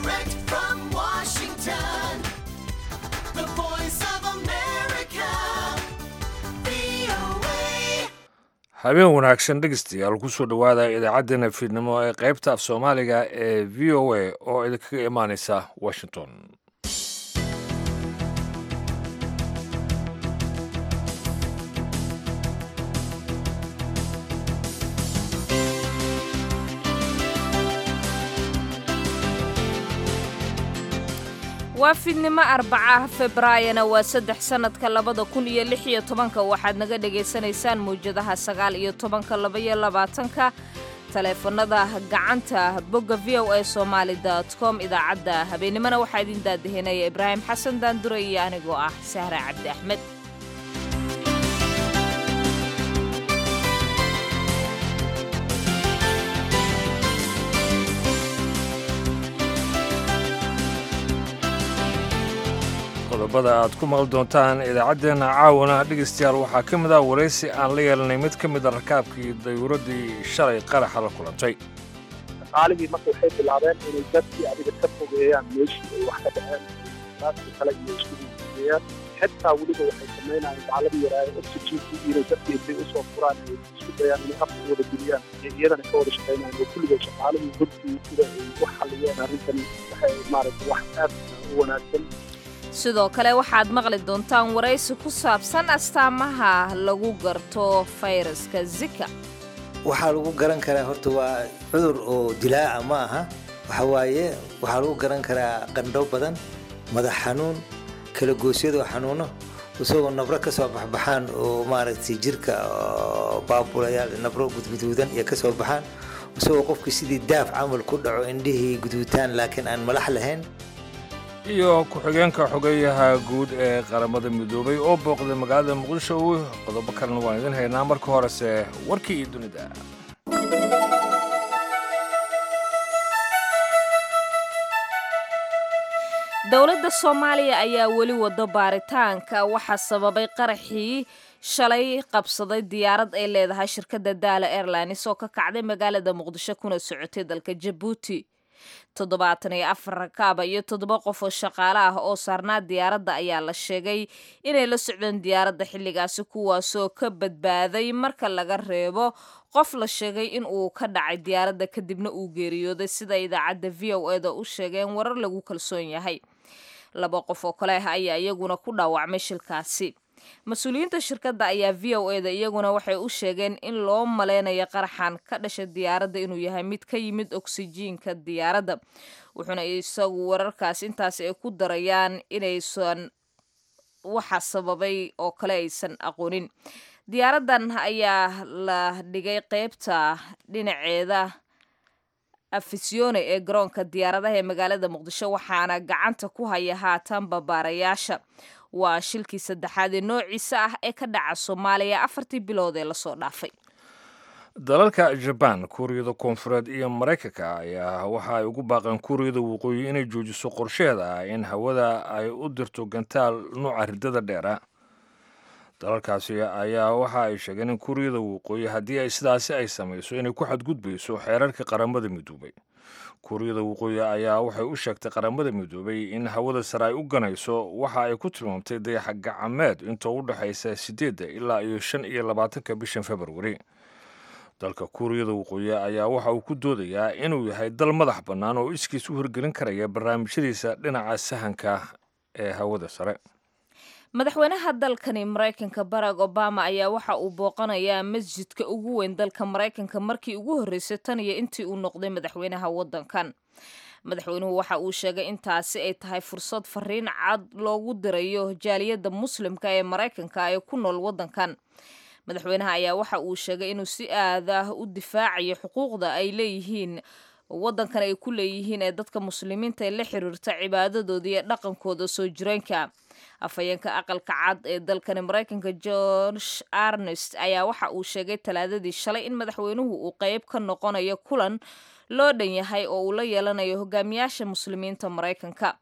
Direct from Washington, the voice of America, VOA. habeen wanaagsan dhegeystayaal kusoo dhowaada idaacaddeenna fiidnimo ee qaybta af soomaaliga ee v o a oo idinkaga imaaneysa washington waa fiidnimo arbacaha februaayona waa saddex sannadka labada kun iyo lix iyo tobanka waxaad naga dhagaysanaysaan mawjadaha sagaal iyo tobanka labaiyo labaatanka taleefanada gacanta bogga v o a somaali dot com idaacadda habeennimona waxaa idin daadahinaya ibraahim xasan daandure iyo anigoo ah sahra cabdi axmed qodobada aad ku maqli doontaan idaacaddeenna caawana dhegeystayaal waxaa ka mid ah waraysi aan la yeelanay mid ka mid a rakaabkii dayuuraddii shalay qaraxa la kulantay shaqaalihii marka waxay bilaabeen inay dadkii adiga ka fogeeyaan meeshii ay wax ka dhaceen raaskii kale iyo isku fogeeyaan xitaa weliba waxay samaynayaan gacladii yaraaye oxygenkii inay dadkii intay usoo furaan ay isku dayaan inay afka wada geliyaan iyo iyadana ka wada shaqaynayaan oo kulligood shaqaalihii godkii sida ay u xalliyeen arrintan waxay maaragtay wax aad u wanaagsan sidoo kale waxaad maqli doontaan waraysi ku saabsan astaamaha lagu garto fayraska zika waxaa lagu garan karaa horta waa cudur oo dilaaca ma aha waxa waaye waxaa lagu garan karaa qandho badan madax xanuun kala goosyadoo xanuuno isagoo nabro ka soo baxbaxaan oo maaragtay jirka oo baabulayaal nabro gudguduudan iyo ka soo baxaan isagoo qofkii sidii daaf camal ku dhaco indhihii guduutaan laakiin aan malax lahayn iyo ku-xigeenka xogeyaha guud ee qaramada midoobay oo booqday magaalada muqdisho qodobo kalena waan idin haynaa marka horese warkii iyo dunida dowladda soomaaliya ayaa weli wado baaritaanka waxaa sababay qaraxii shalay qabsaday diyaarad ay leedahay shirkadda daala airlines oo ka kacday magaalada muqdisho kuna socotay dalka jabuuti toddobaatan iyo afar rakaaba iyo toddoba qof oo shaqaale ah oo saarnaa diyaaradda ayaa la sheegay inay la socdeen diyaaradda xilligaasi kuwaasoo ka badbaaday marka laga reebo qof la sheegay in uu ka dhacay diyaaradda kadibna uu geeriyooday sida idaacadda v o eda u sheegeen warar lagu kalsoon yahay laba qof oo kale ah ayaa iyaguna ku dhaawacmay shilkaasi mas-uuliyiinta shirkadda ayaa v o eda iyaguna waxay u sheegeen in loo maleynayo qaraxan ka dhashay diyaaradda inuu yahay mid ka yimid oksijiinka diyaaradda wuxuuna isagu wararkaas intaas ay ku darayaan inaysan waxa sababay oo kale aysan aqoonin diyaaraddan ayaa la dhigay qeybta dhinaceeda afisyoone ee garoonka diyaaradaha ee magaalada muqdisho waxaana gacanta ku haya haatan babaarayaasha waa shilkii saddexaad ee noociisa ah ee ka dhaca soomaaliya afartii bilood ee lasoo dhaafay dalalka jabaan kuuriyada koonfureed iyo maraykanka ayaa waxa ay ugu baaqeen kuuriyada waqooyi inay joojiso qorsheeda ah in hawada ay u dirto gantaal nuuca riddada dheera dalalkaasi ayaa waxa ay sheegeen in kuuriyada waqooyi haddii ay sidaasi ay samayso inay ku xadgudbayso xeerarka qaramada midoobay kuuriyada waqooyi ayaa waxay u sheegtay qaramada midoobay in hawada sare ay u ganayso waxa ay ku tilmaamtay dayaxa gacameed intoo u dhexaysa siddeedda ilaa iyo shan iyo labaatanka bishan februari dalka kuuriyada waqooyi ayaa waxa uu ku doodayaa inuu yahay dal madax bannaan oo iskiis u hirgelin karaya barnaamijyadiisa dhinaca sahanka ee hawada sare madaxweynaha dalkani maraykanka barack obama ayaa waxa uu booqanayaa masjidka ugu weyn dalka maraykanka markii ugu horreysay tan iyo intii uu noqday madaxweynaha waddankan madaxweynuhu waxa uu sheegay intaasi ay tahay fursad fariin cad loogu dirayo jaaliyadda muslimka ee maraykanka ee ku nool waddankan madaxweynaha ayaa waxa uu sheegay inuu si aad ah u difaacayo xuquuqda ay leeyihiin waddankan ay ku leeyihiin ee dadka muslimiinta ee la xiriirta cibaadadooda iyo dhaqankooda soo jireenka afhayeenka aqalka cad ee dalkani maraykanka george arnest ayaa waxa uu sheegay talaadadii shalay in madaxweynuhu uu qeyb ka noqonayo kulan loo dhan yahay oo uu la yeelanayo hogaamiyaasha muslimiinta maraykanka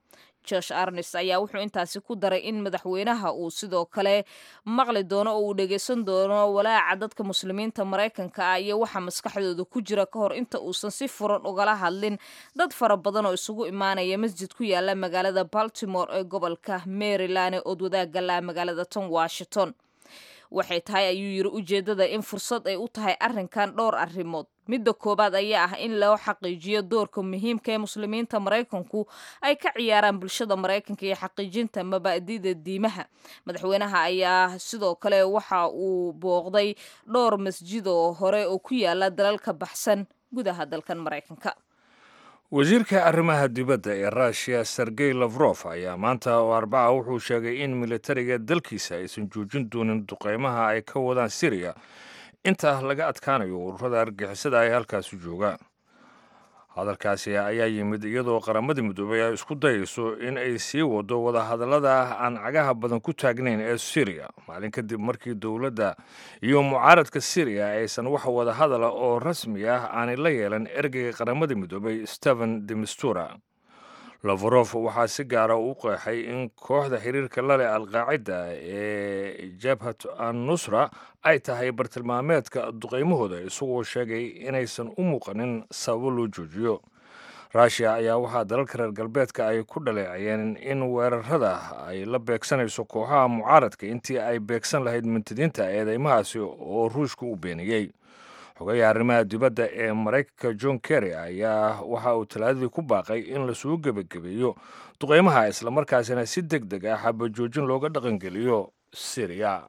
josh arnes ayaa wuxuu intaasi ku daray in madaxweynaha uu sidoo kale maqli doono oo uu dhegeysan doono walaaca dadka muslimiinta maraykanka ah iyo waxa maskaxdooda ku jira ka hor inta uusan si furan ugala hadlin dad fara badan oo isugu imaanaya masjid ku yaala magaalada baltimore ee gobolka maryland ee oodwadaaga laa magaalada tan washington waxay tahay ayuu yiri ujeeddada in fursad ay u tahay arrinkan dhowr arrimood midda koowaad ayaa ah in loo xaqiijiyo doorka muhiimka ee muslimiinta maraykanku ay ka ciyaaraan bulshada maraykanka iyo xaqiijinta mabaa'dida diimaha madaxweynaha ayaa sidoo kale waxa uu booqday dhowr masjid oo hore oo ku yaala dalalka baxsan gudaha dalkan maraykanka wasiirka arrimaha dibadda ee ruushiya sergey lafrof ayaa maanta oo arbaca wuxuu sheegay in militariga dalkiisa aysan joojin doonin duqeymaha ay ka wadaan siriya inta laga adkaanayo ururada argixisada ee halkaasi jooga hadalkaasi ayaa yimid iyadoo qaramada midoobay ay isku dayayso in ay sii wado wadahadallada aan cagaha badan ku taagnayn ee siriya maalin kadib markii dowladda iyo mucaaradka siriya aysan wax wadahadala oo rasmi ah aanay la yeelan ergeyga qaramada midoobay stephen demistura lafarof waxaa si gaara u qeexay in kooxda xiriirka laleh alqaacida ee jabhat annusra ay tahay bartilmaameedka duqeymahooda isagoo sheegay inaysan u muuqanin sababo loo joojiyo ruushiya ayaa waxaa dalalka reer galbeedka ay ku dhaleecayeen in weerarada ay la beegsanayso kooxaha mucaaradka intii ay beegsan lahayd mintidiinta eedeymahaasi oo ruushka u beeniyey xogayaha arrimaha dibadda ee maraykanka john kerry ayaa waxa uu talaadadii ku baaqay in lasuu gebagabeeyo duqeymaha islamarkaasina si deg deg ah xabajoojin looga dhaqangeliyo siriya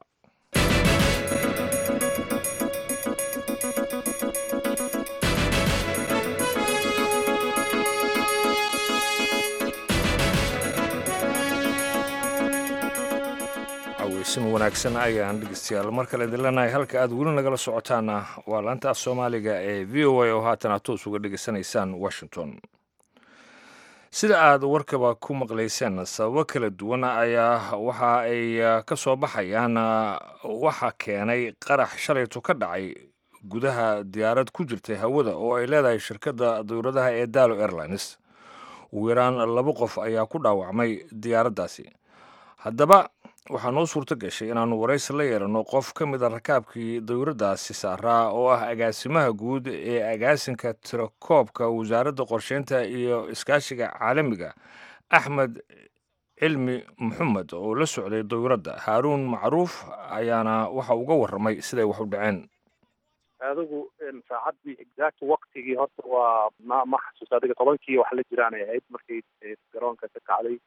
aweysin wanaagsan ayaan dhegeystayaal mar kale idin leenahay halka aad weli nagala socotaana waa laanta af soomaaliga ee v o a oo haatan aad toos uga dhegeysanaysaan washington sida aad warkaba ku maqlayseen sababo kala duwan ayaa waxa ay ka soo baxayaan waxa keenay qarax shalayto ka dhacay gudaha diyaarad ku jirtay hawada oo ay leedahay shirkadda dowladaha ee dalo airlines ugu yaraan laba qof ayaa ku dhaawacmay diyaaraddaasi haddaba waxaa noo suurto gashay inaannu waraysi la yeelanno qof ka mid a rakaabkii dowladdaasi saaraa oo ah agaasimaha guud ee agaasinka tirakoobka wasaaradda qorsheynta iyo iskaashiga caalamiga axmed cilmi maxamed oo la socday dowladda haaruun macruuf ayaana waxa uga warramay siday wax u dhaceen adigu saacaddii exact waktigii horta waa ma ma xasuusta adiga tobankii wax la jiraanay ahayd markay garoonka ka kacday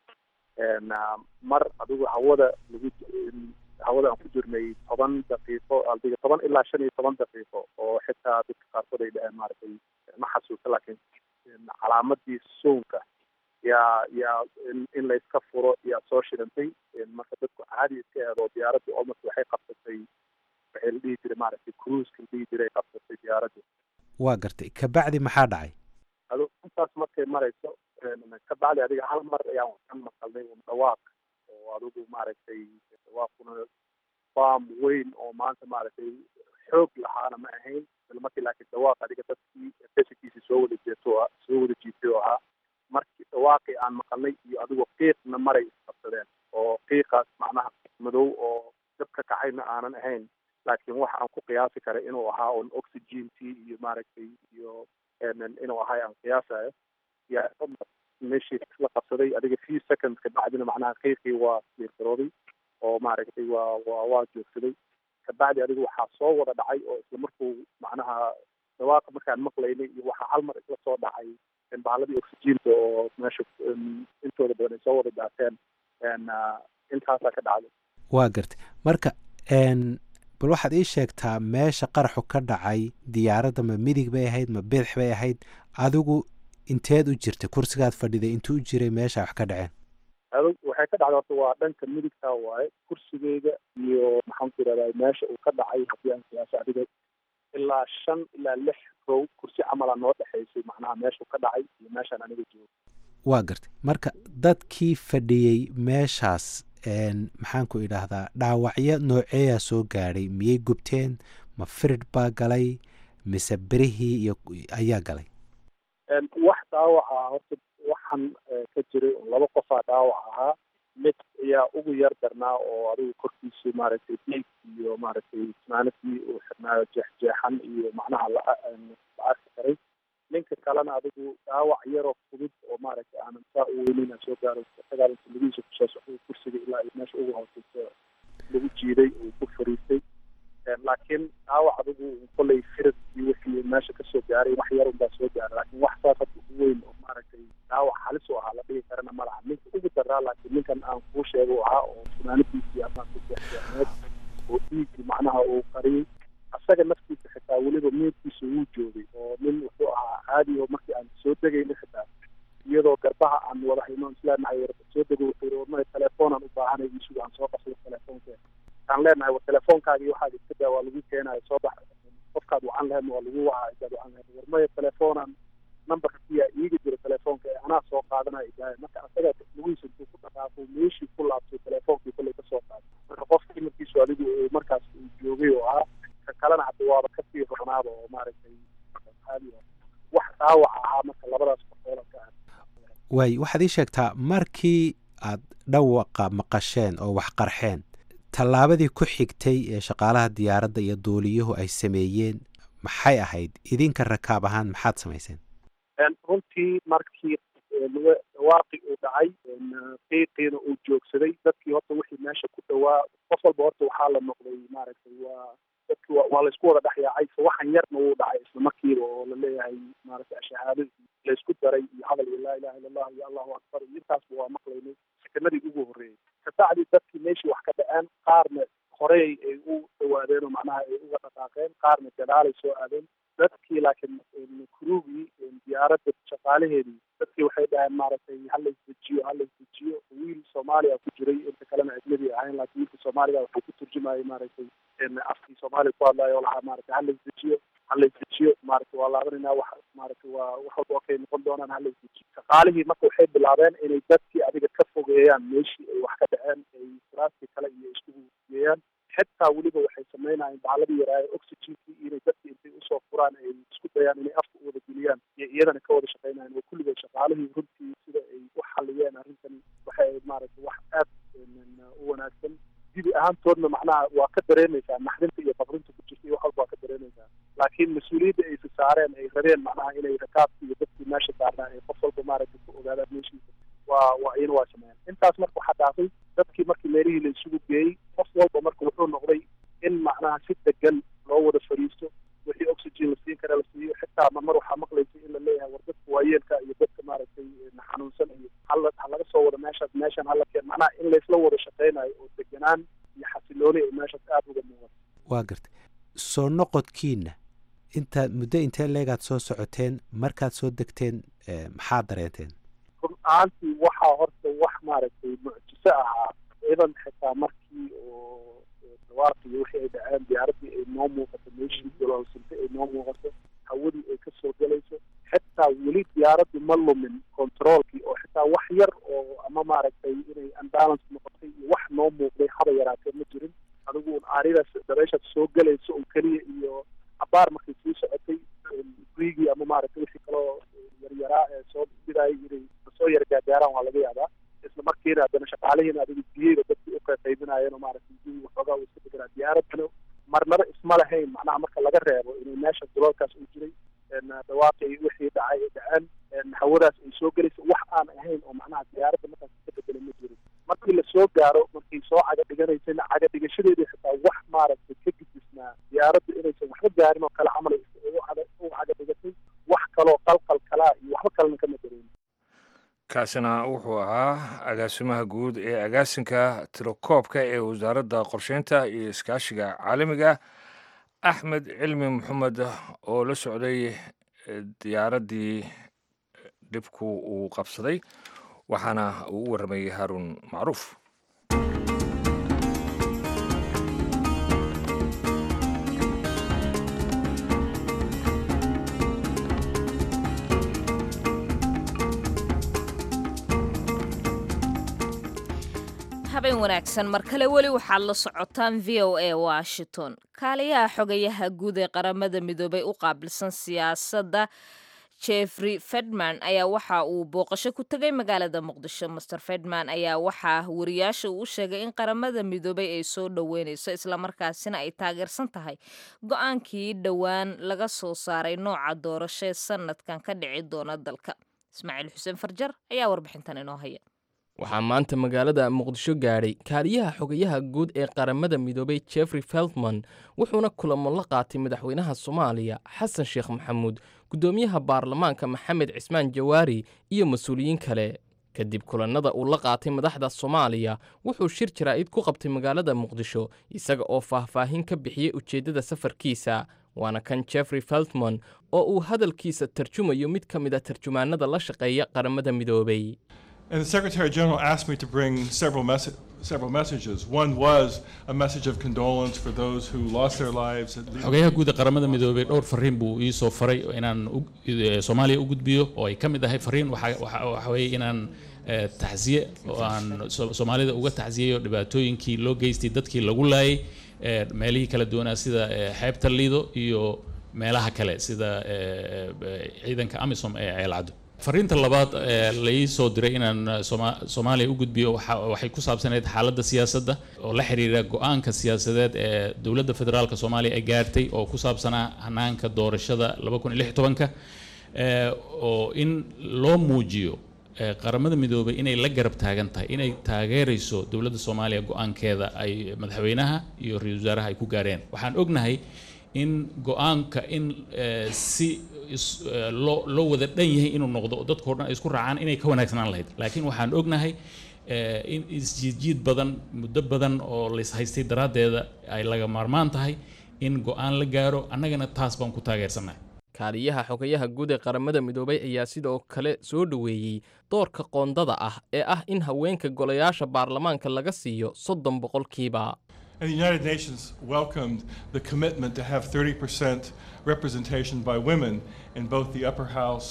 mar adigu hawada lagu hawada aan ku jirnay toban daqiiqo adiga toban ilaa shan iyo toban daqiiqo oo xitaa dadka qaarkood ay dhaheen maaragtay ma xasuusta laakiin calaamadii soonka yaa yaa in layska furo yaa soo shirantay marka dadku caadi iska eedo diyaaradda almost waxay qabsatay waxay la dhihi jiray maaragtay cruiska la dhihi jiray qabsatay diyaaradda waa gartay kabacdi maxaa dhacay adigu intaas markay marayso ka bacdi adiga hal mar ayaan ka maqalnay un dhawaaq oo adigu maaragtay dhawaaquna baam weyn oo maanta maaragtay xoog lahaana ma ahayn isla markii laakiin dhawaaq adiga dadkii beshikiisii soo wada jeeto soo wada jiitay oo ahaa markii dhawaaqii aan maqalnay iyo adigoo qiiqna maray isqabsadeen oo qiiqaas macnaha madow oo dab ka kacayna aanan ahayn laakiin waxa aan ku qiyaasi karay inuu ahaa un oxygentii iyo maaragtay iyo inuu ahay aan qiyaasayo yaa meeshii la qabsaday adiga few seconds ka bacdina macnaha qiiqii waa siirgarooday oo maaragtay waa waa waa joogsaday kabacdi adiga waxaa soo wada dhacay oo isla markuu macnaha dhawaaqa markaan maqlaynay iyo waxaa hal mar isla soo dhacay bahaaladii oxygeenta oo meesha intooda badan ay soo wada daateen intaasaa ka dhacday waa gartay marka bal waxaad ii sheegtaa meesha qaraxu ka dhacay diyaaradda ma midig bay ahayd ma bidix bay ahayd adigu inteed u jirtay kursigaad fadhiday intuu u jiray meesha wax ka dhaceen adug waxay ka dhacday horta waa dhanka midigtaa waaye kursigeyga iyo maxaan ku yidhahdaa meesha uu ka dhacay haddii aan qiyaaso adiga ilaa shan ilaa lix row kursi camala noo dhexaysay macnaha meeshuu ka dhacay iyo meeshaan aniga joogo waa gartay marka dadkii fadhiyey meeshaas maxaan ku idhaahdaa dhaawacyo nooceeyaa soo gaadhay miyay gubteen ma firid baa galay mise berihii iyo ayaa galay wax dhaawaca horta wax qaraxan ka jiray oo laba qofaa dhaawac ahaa mid ayaa ugu yar darnaa oo adigu korkiisa maaragtay diig iyo maaragtay ismaanadii uu xirnaayo jeexjeexan iyo macnaha la la arki karay ninka kalena adigu dhaawac yaroo fudud oo maaragtay aanan saa u weynin aan soo gaaro sagaalanka lugihiisa kusoo socday kursiga ilaa iyo meesha ugu hooseysa lagu jiiday uu ku fariistay laakiin dhaawac adigu kolley firad iyo wixii meesha kasoo gaaray wax yar unbaa soo gaaray laakiin wax saas hadda u weyn oo maaragtay dhaawac halis u ahaa la dhigi karana ma laha ninka ugu daraa laakiin ninkan aan kuu sheega u ahaa oo funaanadiisii amaan ku jeexjeexneed oo dhiigii macnaha uu qariyey asaga naftiisa xitaa weliba meydkiisa wuu joogay oo nin wuxuu ahaa caadi oo markii aan soo degayna xitaa iyadoo garbaha aan wada hayno isleenahay war soo dego wuxuu yidhi warmaya telefoonaan u baahanay isugu aan soo qasdo telefoonkeeda aan leenahay war telefoonkaagi waxaad iska daa waa lagu keenayo soo bax qofkaad wacan lahayd waa lagu wacaa isaad wacan lahayd warmaya telefoonaan numberka kiyaa iiga jira telefoonka ee anaa soo qaadanaya idaahay marka asaga lugihiisa intuu ku dhaqaaqo meeshii ku laabtay telefoonkii kolley ka soo qaaday marka qofka imarkiisu adigu uu markaas uu joogay oo ahaa ka kalena hadda waaba kasii ronaaba oo maaragtay caadi wax dhaawac ahaa marka labadaas qofooda ka ah waay waxaad ii sheegtaa markii aad dhawaqa maqasheen oo wax qarxeen tallaabadii ku xigtay ee shaqaalaha diyaaradda iyo duuliyuhu ay sameeyeen maxay ahayd idinka rakaab ahaan maxaad samayseen runtii markii dhawaaqi uu dhacay qiiqiina uu joogsaday dadkii horta wixii meesha ku dhawaa qof walba horta waxaa la noqday maaragtay waa dadki waa laysku wada dhexyaacay so waxan yarna wuu dhacay isla markiiba oo la leeyahay maaragtay shahaadadii laysku daray iyo hadal iyo laa ilaha illa allah iyo allahu akbar iyo intaasba waa maqlaynay sekanadii ugu horreeyey kabacdi dadkii meeshii wax ka dhaceen qaarna horey ay u dhawaadeen oo macnaha ay uga dhaqaaqeen qaarna gadaalay soo aadeen dadkii laakiin kurugii diyaaradda shaqaalaheedii dadkii waxay dhaheen maaragtay hala isdejiyo hala isdejiyo wiil soomaaliya ku jiray inta kalena ajnabi ahayn laakiin wiilka soomaaliga wuxuu ku turjumayay maaragtay afkii soomaaliya ku hadlayo oo lahaa maaragtay hala isdejiyo hala isdejiyo maaragtay waa laabanayna wax maaragtay waa wax walba okay noqon doonaan hala isdejiyo shaqaalihii marka waxay bilaabeen inay dadkii adiga ka fogeeyaan meeshii ay wax ka dhaceen ay furaastii kale iyo iskugu geeyaan xitaa weliba waxay sameynayeen bacladii yaraaye oxygenkii inay dadkii intay usoo furaan ay isku dayaan inay afka u wada geliyaan iyo iyadana ka wada shaqeynayan oo kulligood shaqaalihii runtii sida ay u xaliyeen arrintani waxay maaragtay wax aad u wanaagsan dibi ahaantoodna macnaha waa ka dareemaysaa naxdinta iyo faqrinta ku jirta iyo wax walba waa ka dareemaysaa laakiin mas-uuliyadda aysa saareen ay rabeen macnaha inay rakaabkii iyo dadkii meesha saarnaa ay qof walba maaragtay ku ogaadaan meeshiisa waa waa iyana waa sameeyeen intaas marka waxaa dhaafay dadkii markii meelihii la isugu geeyey qof walba marka wuxuu noqday in macnaha si degan loo wada fadhiisto wixii oxygen la siin kara la siiyo xitaa marmar waxaa maqlaysa in la leeyahay war dadka waayeelka iyo dadka maaragtay xanuunsan iyo hala ha laga soo wada meeshaas meeshan hala keen macnaha in laysla wada shaqeynayo oo deganaan iyo xasilooni ay meeshaas aada uga muuqato waa gartay soo noqodkiina intaad muddo intee leegaad soo socoteen markaad soo degteen maxaad dareenteen run ahaantii waxaa horta wax maaragtay mucjiso ahaa ciidan xitaa markii oo dhawaaqii wixii ay dhaceen diyaaraddii ay noo muuqato meeshii gololsintay ay noo muuqato hawadii ay ka soo gelayso xitaa weli diyaaraddu ma lumin controolkii oo xitaa wax yar oo ama maaragtay inay unbalance noqotay iyo wax noo muuqday haba yaraatee ma jirin adigu un aaridaas dabeeshaad soo gelayso un keliya iyo abaar markay sii socotay riigii ama maaragtay wixii kaloo yaryaraa ee soo bidaayay inay soo yar gaagaaraan waa laga yaabaa isla markiina haddana shaqaalihiina adiga biyeyba dadkii u qaybinaayeen oo maaragtay biyi waxoogaa uu iska deganaa diyaaraddana marnaba isma lahayn macnaha marka laga reebo inay meesha duloolkaas uu jiray dhawaaqii wixii dhacay ay dhaceen hawadaas ay soo gelaysa wax aan ahayn oo macnaha diyaaradda markaas ka bedelay ma jirin markii lasoo gaaro markay soo caga dhiganaysayna caga dhigashadeedii xitaa wax maaragtay ka gudisnaa diyaaradda inaysan waxba gaarin oo kale camal u caga dhigatay wax kaloo qalqal kalaa iyo waxba kalena kama dareemin kaasina wuxuu ahaa agaasimaha guud ee agaasinka tirokoobka ee wasaaradda qorsheynta iyo iskaashiga caalamiga axmed cilmi maxamed oo la socday diyaaraddii dhibku uu qabsaday waxaana uu u warramayay haaruun macruuf habeen wanaagsan mar kale weli waxaad la socotaan v o a washington kaaliyaha xogayaha guud ee qaramada midoobay u qaabilsan siyaasadda jeffrey fedman ayaa waxa uu booqasho ku tegay magaalada muqdisho master fedman ayaa waxaa wariyaasha uu sheegay in qaramada midoobay ay soo dhoweynayso islamarkaasina ay taageersan tahay go-aankii dhowaan laga soo saaray nooca doorashee sanadkan ka dhici doona dalka ismaaciil xuseen farjar ayaa warbixintan inoo haya waxaa maanta magaalada muqdisho gaadhay kaaliyaha xogayaha guud ee qaramada midoobay jeffrey feltman wuxuuna kulamo la qaatay madaxweynaha soomaaliya xasan sheekh maxamuud guddoomiyaha baarlamaanka maxamed cismaan jawaari iyo mas-uuliyiin kale kadib kulannada uu la qaatay madaxda soomaaliya wuxuu shir jaraa'id ku qabtay magaalada muqdisho isaga oo faahfaahin ka bixiyey ujeeddada safarkiisa waana kan jeffrey feltman oo uu hadalkiisa tarjumayo mid ka mid a tarjumaanada la shaqeeya qaramada midoobay And the Secretary General asked me to bring several, mes- several messages. One was a message of condolence for those who lost their lives. At least xogayaha guud ee qaramada midoobay dhowr fariin buu ii soo faray inaan u- eh, soomaaliya u gudbiyo oo ay ka mid ahay fariin waxa waxa- waxa weeye inaan eh, tacsiye oo aan so- soomaalida uga tacsiyeyo dhibaatooyinkii loo geystay dadkii lagu laayay eh, meelihii kala duwanaa sida eh, xeebta liido iyo meelaha kale sida eh, eh, ciidanka amisom ee ceelcaddo fariinta labaad ee la ii soo diray inaan eh, Sooma- soomaaliya u gudbiyo waxa- waxay ku saabsanayd xaaladda siyaasadda oo la xiriira go-aanka siyaasadeed ee dowladda federaalka soomaaliya ay gaartay oo ku saabsanaa hanaanka doorashada ka oo in loo muujiyo eh, qaramada midoobay inay la garab taagan tahay inay taageerayso dowladda soomaaliya go-aankeeda ay madaxweynaha iyo ra-iisul wasaaraha ay ku gaareen waxaan ognahay in go-aanka in eh, si is- eh, loo loo wada dhan yahay inuu noqdo oo dadkao dhan ay isku raacaan inay ka wanaagsanaan lahayd laakiin waxaan ognahay eh, in isjiidjiid badan muddo badan oo lays haystay daraaddeeda ay laga maarmaan tahay in go-aan la gaaro annagana taas baan ku taageersannahay kaaliyaha xogayaha guud ee qaramada midoobay ayaa sidoo kale soo dhoweeyey doorka qoondada ah ee ah in haweenka golayaasha baarlamaanka laga siiyo soddon boqolkiiba And the United Nations welcomed the commitment to have 30% representation by women in both the upper house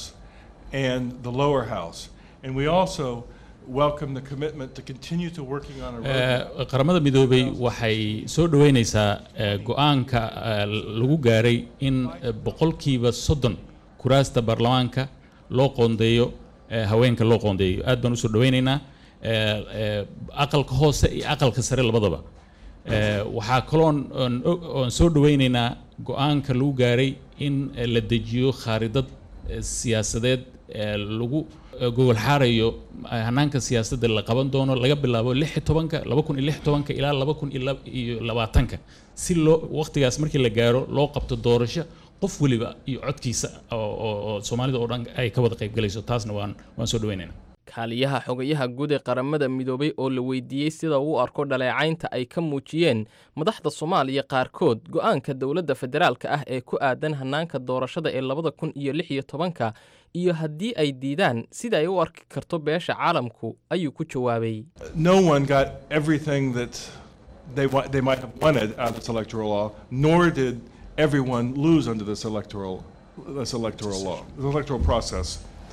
and the lower house. And we also welcome the commitment to continue to working on a roadmap. Eh, qaramada midoobay waxay soo dhoweynaysaa eh, go-aanka eh, lagu gaaray in eh, boqolkiiba soddon kuraasta baarlamaanka loo qoondeeyo eh, haweenka loo qoondeeyo aad baan usoo dhoweynaynaa eh, eh, aqalka hoose iyo aqalka sare labadaba Eh, waxaa kaloon oon og- oon soo dhoweynaynaa go-aanka lagu gaaray in eh, la dejiyo khaaridad eh, siyaasadeed ee lagu eh, gogol xaarayo eh, hanaanka siyaasadda la qaban doono laga bilaabo lix iyo tobanka laba kun iyo lix iyo tobanka ilaa laba kun iyo lab- iyo labaatanka si loo waqtigaas markii la gaaro loo qabto doorasho qof weliba iyo codkiisa oo oo- oo soomaalida oo dhan ay ka wada qaybgalayso taasna waan waan soo dhoweynaynaa kaaliyaha xogayaha guud ee qaramada midoobay oo la weydiiyey sida uu u arko dhaleecaynta ay ka muujiyeen madaxda soomaaliya qaarkood go-aanka dowladda federaalka ah ee ku aadan hanaanka doorashada ee labada kun iyo lix iyo tobanka iyo haddii ay diidaan sida ay u arki karto beesha caalamku ayuu ku jawaabay no one got everything that they, wa- they might have wanted out of this electoral law, nor did everyone lose under this electoral, this electoral law, the electoral process.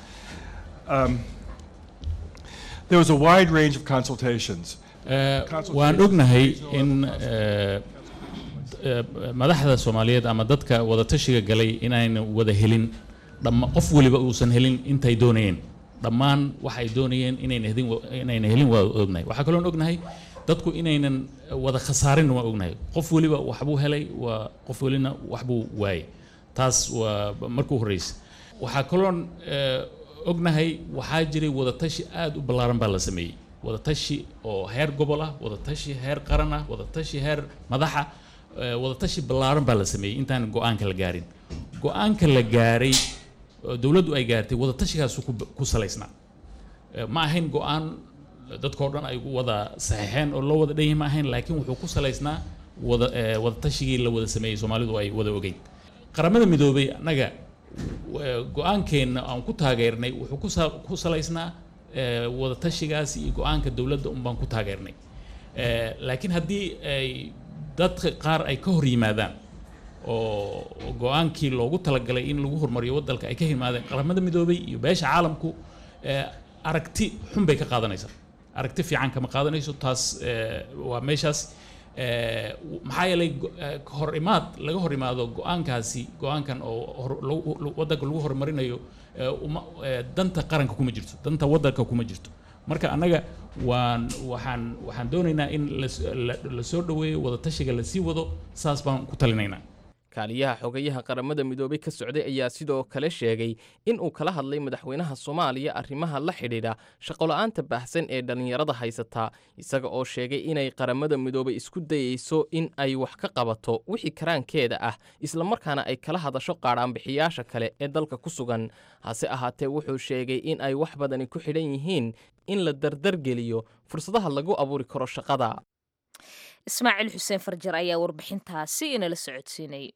Um, there was a wide range of consultations. Eh, waan ognahay in eh, eh, madaxda soomaaliyeed ama dadka wadatashiga galay inayna wada helin dhamma qof weliba uusan helin intay doonayeen dhammaan waxay doonayeen inayna helin wa- inayna helin waa ognahay waxaa kaloon ognahay dadku inaynan wada khasaarin waa ognahay qof weliba waxbuu helay waa qof welina waxbuu waayay taas waa markuu horreysa waxaa kaloon eh, ognahay waxaa jiray wadatashi aad u ballaaran baa la sameeyey wadatashi oo heer gobol ah wadatashi heer qaran ah wadatashi heer madaxa eh, wadatashi ballaaran baa la sameeyey intaan go-aanka la gaarin go-aanka la gaaray oo dowladdu ay gaartay wadatashigaasuu ku ku salaysnaa Eh, ma ahayn go-aan dadkao dhan ay wada saxiixeen oo loo wada dhan yahay ma ahayn laakiin wuxuu ku salaysnaa wada eh, wadatashigii la wada sameeyey soomaalidu ay wada ogeyn qaramada midoobay annaga eh, go-aankeenna aan ku taageernay wuxuu ku sa- ku salaysnaa eh, wadatashigaas iyo go-aanka dowladda un baan ku taageernay Eh, laakiin haddii ay dadka qaar ay ka hor yimaadaan oo go-aankii loogu talagalay in lagu horumariyo waddanka ay ka yimaadeen qaramada midoobay iyo beesha caalamku eh, aragti xun bay ka qaadanaysaa aragti fiican kama qaadanayso taas eh, waa meeshaas Eh, maxaa yeelay go- eh, hor imaad laga hor imaado go-aankaasi go-aankan oo hor- lagu- lagu- waddanka lagu horumarinayo eh, uma- eh, danta qaranka kuma jirto danta waddanka kuma jirto marka annaga waan waxaan waxaan doonaynaa in las- la- la soo dhoweeyo wadatashiga lasii wado saas baan ku talinaynaa kaaliyaha xogayaha qaramada midoobay ka socday ayaa sidoo kale sheegay in uu kala hadlay madaxweynaha soomaaliya arrimaha la xidhiidha shaqola'aanta baahsan ee dhallinyarada haysataa isaga oo sheegay inay qaramada midoobay isku dayeyso in ay wax ka qabato wixii karaankeeda ah islamarkaana ay kala hadasho qaadhaanbixiyaasha kale ee dalka ku sugan hase ahaatee wuxuu sheegay in ay wax badani ku xidhan yihiin in la dardargeliyo fursadaha lagu abuuri karo shaqada ismaaciil xuseen farjar ayaa warbixintaasi inala socodsiinayay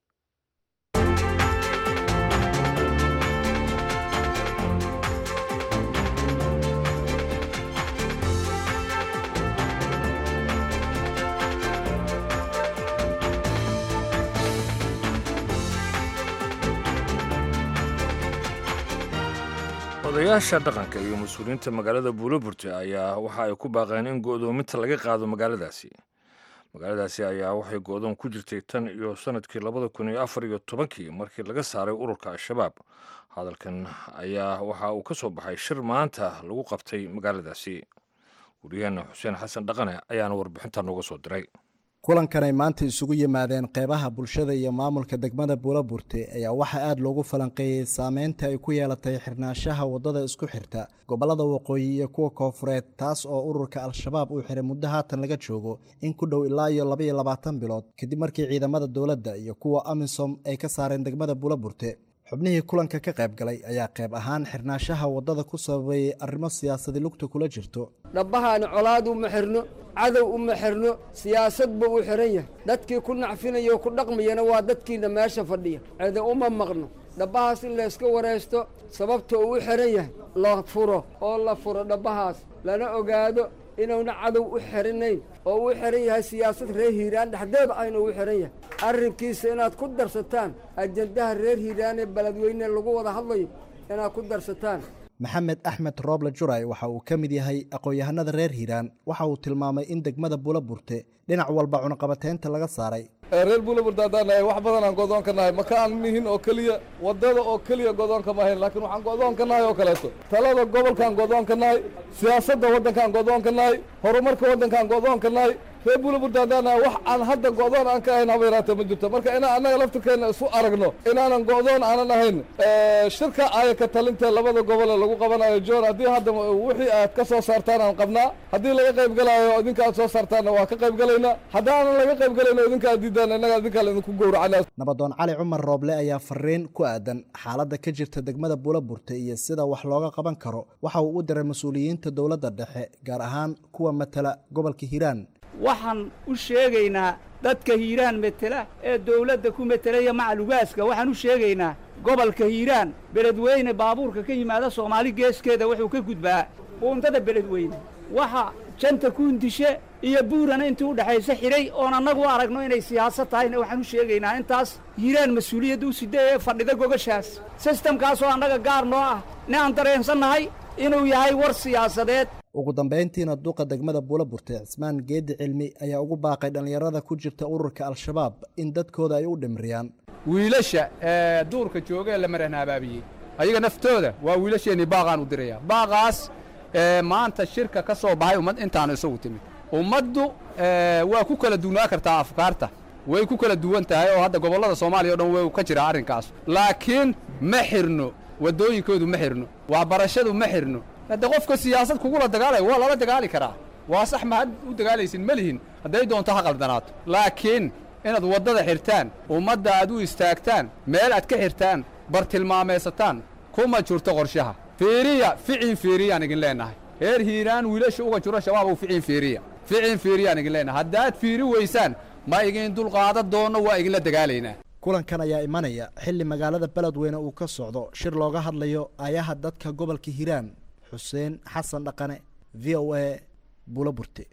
odayaasha dhaqanka iyo mas-uuliyiinta magaalada buuloburte ayaa waxa ay ku baaqeen in go'doominta laga qaado magaaladaasi magaaladaasi ayaa waxay go'doon ku jirtay tan iyo sanadkii labada kun iyo afar iyo tobankii markii laga saaray ururka al-shabaab hadalkan ayaa waxa uu ka soo baxay shir maanta lagu qabtay magaaladaasi guryaheena xuseen xasan dhaqane ayaana warbixinta nooga soo diray kulankanay maanta isugu yimaadeen qeybaha bulshada iyo maamulka degmada buulaburte ayaa waxaa aada loogu falanqeeyey saameynta ay ku yeelatay xirnaanshaha waddada isku xirta gobollada waqooyi iyo kuwa koofureed taas oo ururka al-shabaab uu xiray muddo haatan laga joogo in ku dhow ilaa iyo labaiyo labaatan bilood kadib markii ciidamada dowladda iyo kuwa amisom ay ka saareen degmada buulaburte xubnihii kulanka ka qayb galay ayaa qayb ahaan xirnaanshaha waddada ku sababeeyey arrimo siyaasadi lugta kula jirto dhabbahaana colaad uma xirno cadow uma xirno siyaasad buu u xihan yahay dadkii ku nacfinaya oo ku dhaqmayana waa dadkiina meesha fadhiya cede uma maqno dhabbahaas in layska waraysto sababta uu u xihan yahay la furo oo la furo dhabbahaas lana ogaado inuuna cadow u xirinayn oo u xihan yahay siyaasad reer hiiraan dhexdeeda aynu u xihan yahay arrinkiisa inaad ku darsataan ajandaha reer hiiraan ee beledweyne lagu wada hadlayo inaad ku darsataan maxamed axmed rooble juray waxa uu ka mid yahay aqoon-yahanada reer hiiraan waxa uu tilmaamay in degmada buulaburte dhinac walba cunaqabateynta laga saaray reer buulaburte haddaan nahay wax badan aan go'doon ka nahay maka aan nihin oo keliya waddada oo keliya go'doon kama ahayn laakiin waxaan go'doon ka nahay oo kaleeto talada gobolkaan go'doon ka nahay siyaasadda waddankaan go'doon ka nahay horumarka waddankaan go'doon ka nahay reer buulaburte haddaan nahay wax aan hadda go'doon aan ka ahayn haba yaraatee ma jirto marka inaan annaga laftirkeenna isu aragno inaanan go'doon aanan ahayn shirka ayaka talinta labada gobole lagu qabanayo john haddii hadda wixii aad ka soo saartaan aan qabnaa haddii laga qayb galaayo idinka aad soo saartaanna waa ka qayb galaynaa haddaanan laga qayb galayno idinka aad diidaan innaga idinkaa laidinku gowracana nabadoon cali cumar rooble ayaa fariin ku aadan xaaladda ka jirta degmada buulaburte iyo sida wax looga qaban karo waxa uu u diray mas-uuliyiinta dowladda dhexe gaar ahaan kuwa matala gobolka hiiraan waxaan u sheegaynaa dadka hiiraan metela ee dawladda ku metelaya macalugaaska waxaan u sheegaynaa gobolka hiiraan beledweyne baabuurka ka yimaada soomaali geeskeeda wuxuu ka gudbaa buundada beledweyne waxa janta kuundishe iyo buurana intii u dhexaysa xidhay oon annagu u aragno inay siyaasad tahayna waxaan u sheegaynaa intaas hiiraan mas-uuliyadda u sidee ee fadhida gogashaas sistamkaasoo annaga gaar noo ah ne aan dareensannahay inuu yahay war siyaasadeed ugu dambayntiina duqa degmada buulaburte cismaan geedi cilmi ayaa ugu baaqay dhallinyarada ku jirta ururka al-shabaab in dadkooda ay u dhimriyaan wiilasha ee duurka jooga ee la marana abaabiyey ayaga naftooda waa wiilasheennii baaqaan u diraya baaqaas ee maanta shirka ka soo baxay ummad intaanu isagu timid ummaddu waa ku kala duwnaa kartaa afkaarta way ku kala duwan tahay oo hadda gobollada soomaaliya o dhan way ka jiraa arrinkaas laakiin ma xirno waddooyinkoodu ma xirno waxbarashadu ma xirno hadda qofka siyaasad kugula dagaalaya waa lala dagaali karaa waa sax ma had u dagaalaysin ma lihin hadday doonto ha qaldanaato laakiin inaad waddada xirtaan ummadda aad u istaagtaan meel aad ka xirtaan bartilmaamaysataan kuma jirto qorshaha fiiriya ficin fiiriyaan igin leennahay reer hiiraan wiilasha uga jiro shabaabow ficin fiiriya ficin fiiriyaan igin leennahay haddaad fiiri weysaan ma igin dulqaadan doonno waa iginla dagaalaynaa kulankan ayaa imanaya xilli magaalada beledweyne uu ka socdo shir looga hadlayo ayaha dadka gobolka hiiraan xuseen xasan dhaqane v o a buulaburte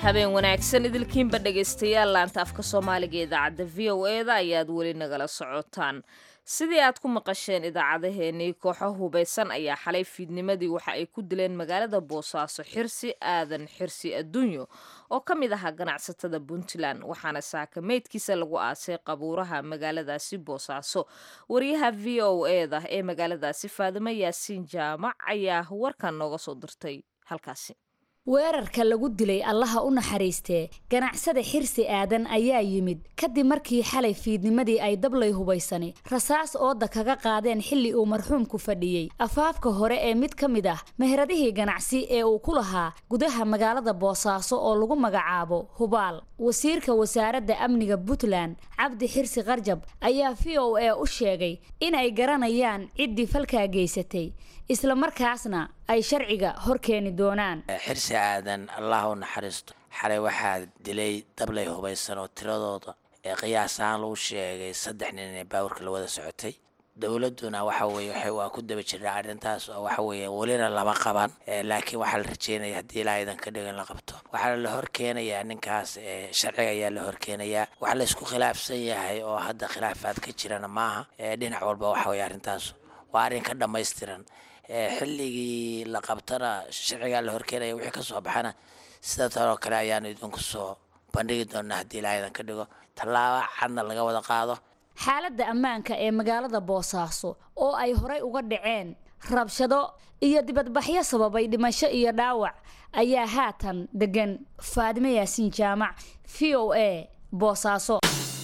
habeen wanaagsan idilkiinba dhegaystayaal laanta afka soomaaliga ee idaacadda v o e da ayaad weli nagala socotaan sidii aad ku maqasheen idaacadaheenii kooxo hubaysan ayaa xalay fiidnimadii waxa ay ku dileen magaalada boosaaso xirsi aadan xirsi adduunyo oo ka mid ahaa ganacsatada puntland waxaana saaka meydkiisa lagu aasay qabuuraha magaaladaasi boosaaso wariyaha v o e da ee magaaladaasi faadimo yaasiin jaamac ayaa warkan nooga soo dirtay halkaasi weerarka lagu dilay allaha u naxariistee ganacsada xirsi aadan ayaa yimid kadib markii xalay fiidnimadii ay dablay hubaysani rasaas ooda kaga qaadeen xilli uu marxuumku fadhiyey afaafka hore ee mid ka mid ah meheradihii ganacsi ee uu ku lahaa gudaha magaalada boosaaso oo lagu magacaabo hubaal wasiirka wasaaradda amniga puntland cabdi xirsi karjab ayaa v o a u sheegay in ay garanayaan ciddii falkaa geysatay isla markaasna ay sharciga hor keeni doonaan xirsi aadan allah u naxariisto xalay waxaa dilay dablay hubaysan oo tiradooda ee qiyaas ahaan lagu sheegay saddex nin ee baawarka la wada socotay dowladduna waxa weeye waxay waa ku daba jiraa arrintaas oo waxa weeye welina lama qaban laakiin waxaa la rajeynaya haddii ilaa idan ka dhigo in la qabto waxaa la hor keenayaa ninkaas sharciga ayaa la hor keenayaa waxa la isku khilaafsan yahay oo hadda khilaafaad ka jirana maaha dhinac walba waxa weeye arrintaas waa arrin ka dhammaystiran xilligii la qabtana sharcigaa la horkeenaya wixii ka soo baxana sida tanoo kale ayaanu idinku soo bandhigi doonaa haddii ilaa idan ka dhigo tallaaba cadna laga wada qaado xaaladda ammaanka ee magaalada boosaaso oo ay horay uga dhaceen rabshado iyo dibadbaxyo sababay dhimasho iyo dhaawac ayaa haatan degan faadimo yaasiin jaamac v o a boosaaso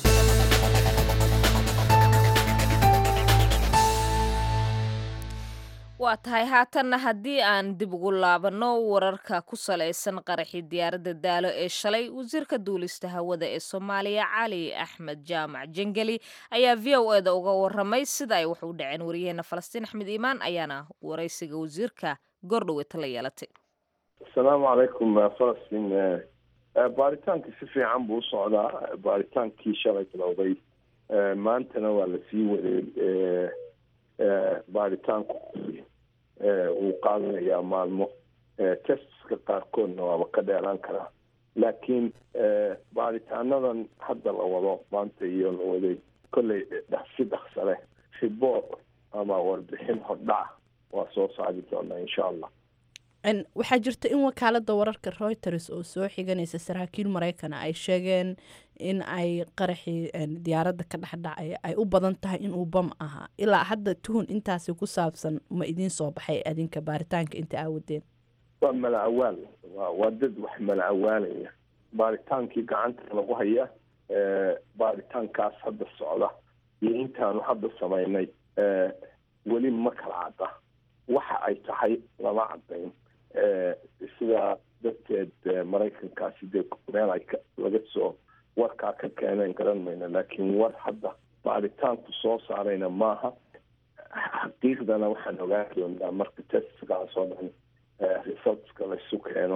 waa tahay haatanna haddii aan dib ugu laabanno wararka ku salaysan qaraxii diyaaradda daalo ee shalay wasiirka duulista hawada ee soomaaliya cali axmed jaamac jengeli ayaa v o e da uga waramay sida ay wax u dhaceen wariyaheena falastiin axmed iimaan ayaana waraysiga wasiirka goordhoweta la yeelatay asalaamu calaykum falastiin baaritaankii si fiican buu u socdaa baaritaankii shalay bilowday maantana waa lasii waday baaritaanku wuu qaadanayaa maalmo testiska qaarkoodna waaba ka dheeraan karaa laakiin baaritaanadan hadda la wado maanta iyo la waday kolley si dhaqsa leh riboort ama warbixin hordhaca waa soo saari doonaa insha allah waxaa jirta in wakaalada wararka reuters oo soo xiganaysa saraakiil maraykana ay sheegeen in ay qaraxii diyaaradda ka dhexdhacay ay u badan tahay inuu bam ahaa ilaa hadda tuhun intaasi ku saabsan ma idiin soo baxay adinka baaritaanka inta aawadeen waa mala awaal waa dad wax mala awaalaya baaritaankii gacanta lagu haya baaritaankaas hadda socda iyo intaanu hadda samaynay weli ma kala cadda waxa ay tahay lama cadayn sidaa darteed maraykankaasi dee meel ay laga soo warkaa ka keeneen garan mayno laakiin war hadda baaritaanku soo saarayna maaha xaqiiqdana waxaan ogaan doonaa marka testkaas oo dhan resultska laisu keeno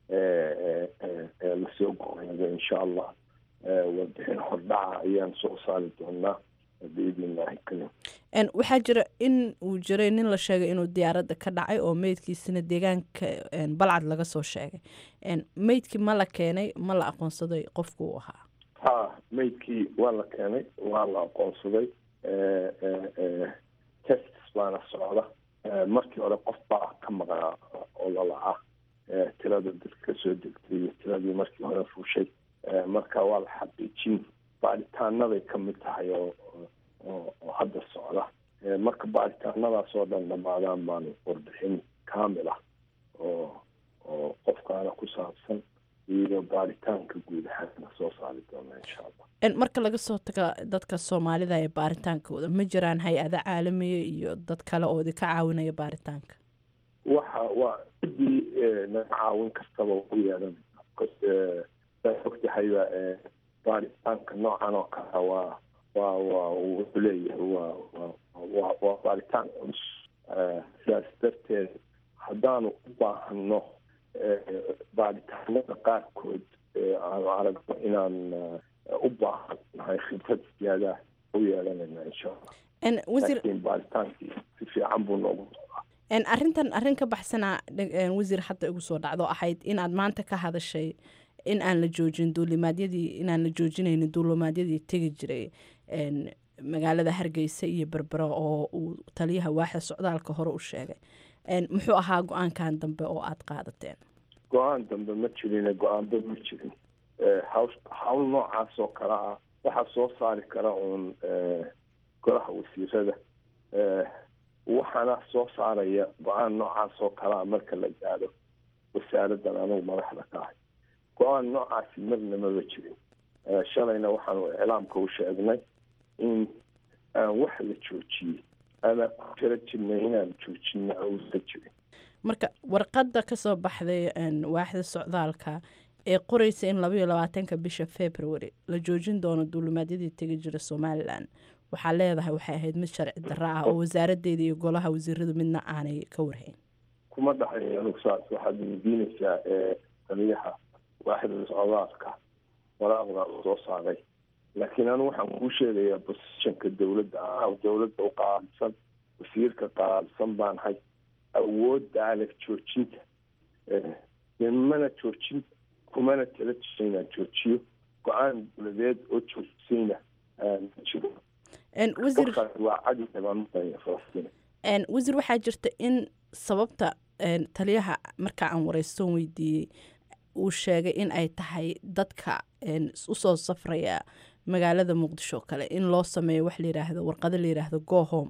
lasoo goreeyo insha allah warbixin hordhaca ayaan soo saari doonaa biidn illaahi kalim waxaa jira in uu jiray nin la sheegay inuu diyaaradda ka dhacay oo meydkiisina deegaanka balcad laga soo sheegay meydkii ma la keenay ma la aqoonsaday qofku uu ahaa ha meydkii waa la keenay waa la aqoonsaday tests baana socda markii hore qof baa ka maqnaa oo lalaca tirada dadka kasoo degtay iyo tiradii markii hore fuushay marka waa la xaqiijin baaritaanaday ka mid tahay oo oo hadda socda marka baaritaanadaas oo dhan dhamaadaan baanu warbixin kaamil ah oo oo qofkaana ku saabsan iyo baaritaanka guud ahaana soo saari doona insha allah marka laga soo taga dadka soomaalida ee baaritaankooda ma jiraan hay-ada caalamiya iyo dad kale oo idinka caawinaya baaritaanka waxa waa ciddii naga caawin kastaba u yeelanaysa saa ogtahayba baaritaanka noocan oo kale waa waa waa wuxuu leeyahay waa waa waa baaritaan culus sidaas darteed haddaanu u baahano baaritaanada qaarkood aanu aragno inaan u baahannahay khibrad siyaada u yeelanayna insha allah laakiin baaritaankii si fiican buu noogu arrintan arrin ka baxsanaa wasiir hadda igu soo dhacdo ahayd inaad maanta ka hadashay in aan la joojin duulimaadyadii inaan la joojinaynin duulimaadyadii tegi jiray een, magaalada hargeysa iyo berbero oo uu taliyaha waaxda socdaalka hore u sheegay Een, muxuu ahaa go-aankan dambe oo aad qaadateen go-aan dambe ma jirin go-aanba ma jirin Eh, hawl hawl noocaas oo kale ah waxaa soo saari kara uun eh, golaha wasiirada Eh, waxaana soo saaraya go-aan noocaas oo kale ah marka la gaadho wasaaraddan anugu madaxda ka ahay go-aan noocaasi marna maba jirin Eh, shalayna waxaanu iclaamka u sheegnay in aan wax la joojiyey ama ku tala jirnay inaan joojina uusan jirin marka warqadda ka soo baxday een, waaxda socdaalka ee qoreysa in labaiyo labaatanka bisha february la joojin doono duulimaadyadii tegi jira somalilan waxaa leedahay waxay ahayd mid sharci darro ah oo wasaaraddeeda iyo golaha wasiiradu midna aanay ka warhayn kuma dhaxayo anugu saas waxaad weydiinaysaa ee taliyaha waaxda socdaalka waraaqda uu soo saaray laakiin anigu waxaan kuu sheegayaa positionka dowladda ah dowladda u qaabilsan wasiirka qaabilsan baan hay awoodda aleg joojinta Eh, dee mana joojin kumana tala jira inaan joojiyo go-aan dowladeed oo joojisayna aan ma jiro Een, wasiir qofkaas waa cadi dhibaanmaya falastiin Een, wasiir waxaa jirta in sababta een, taliyaha marka aan wareystoon weydiiyey uu sheegay in ay tahay dadka een, usoo safraya magaalada muqdisho kale in loo sameeyo wax layiraahdo warqado layiraahdo go home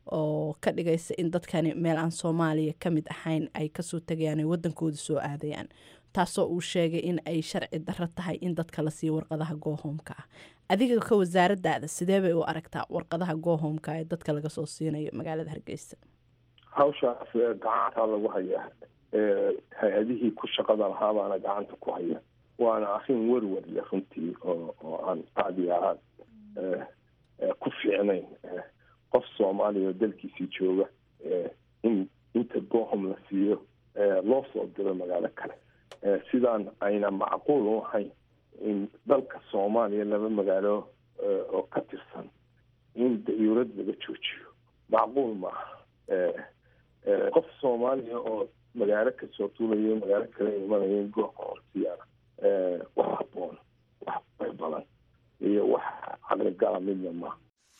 oo ka dhigaysa in dadkani meel aan soomaaliya ka mid ahayn ay kasoo tegayaan ay wadankooda soo aadayaan taasoo uu sheegay in ay sharci darro tahay in dadka la siiyo warqadaha gohomka ah adiga ka wasaaradaada sidee bay u aragtaa warqadaha gohomka ee dadka laga soo siinayo magaalada hargeysa hawshaas ee gacanta lagu hayaa ee hay-adihii ku shaqada lahaa baana gacanta ku haya waana arrin werwer leh runtii oo oo aan aada iyo aad eh, eh, ku fiicnayn Eh, qof soomaaliya oo dalkiisii jooga eh, in inta gohom la siiyo eh, loo soo diro magaalo kale Eh, sidaan ayna macquul u ahayn in dalka soomaaliya laba magaalo eh, oo ka tirsan in dayuurad laga joojiyo macquul maaha Eh, eh, qof soomaaliya oo magaalo kasoo tuulayo magaalo kale imanaya in goobka horsiyaana eh, wax haboon wax bay badan iyo wax caqligala midna maaha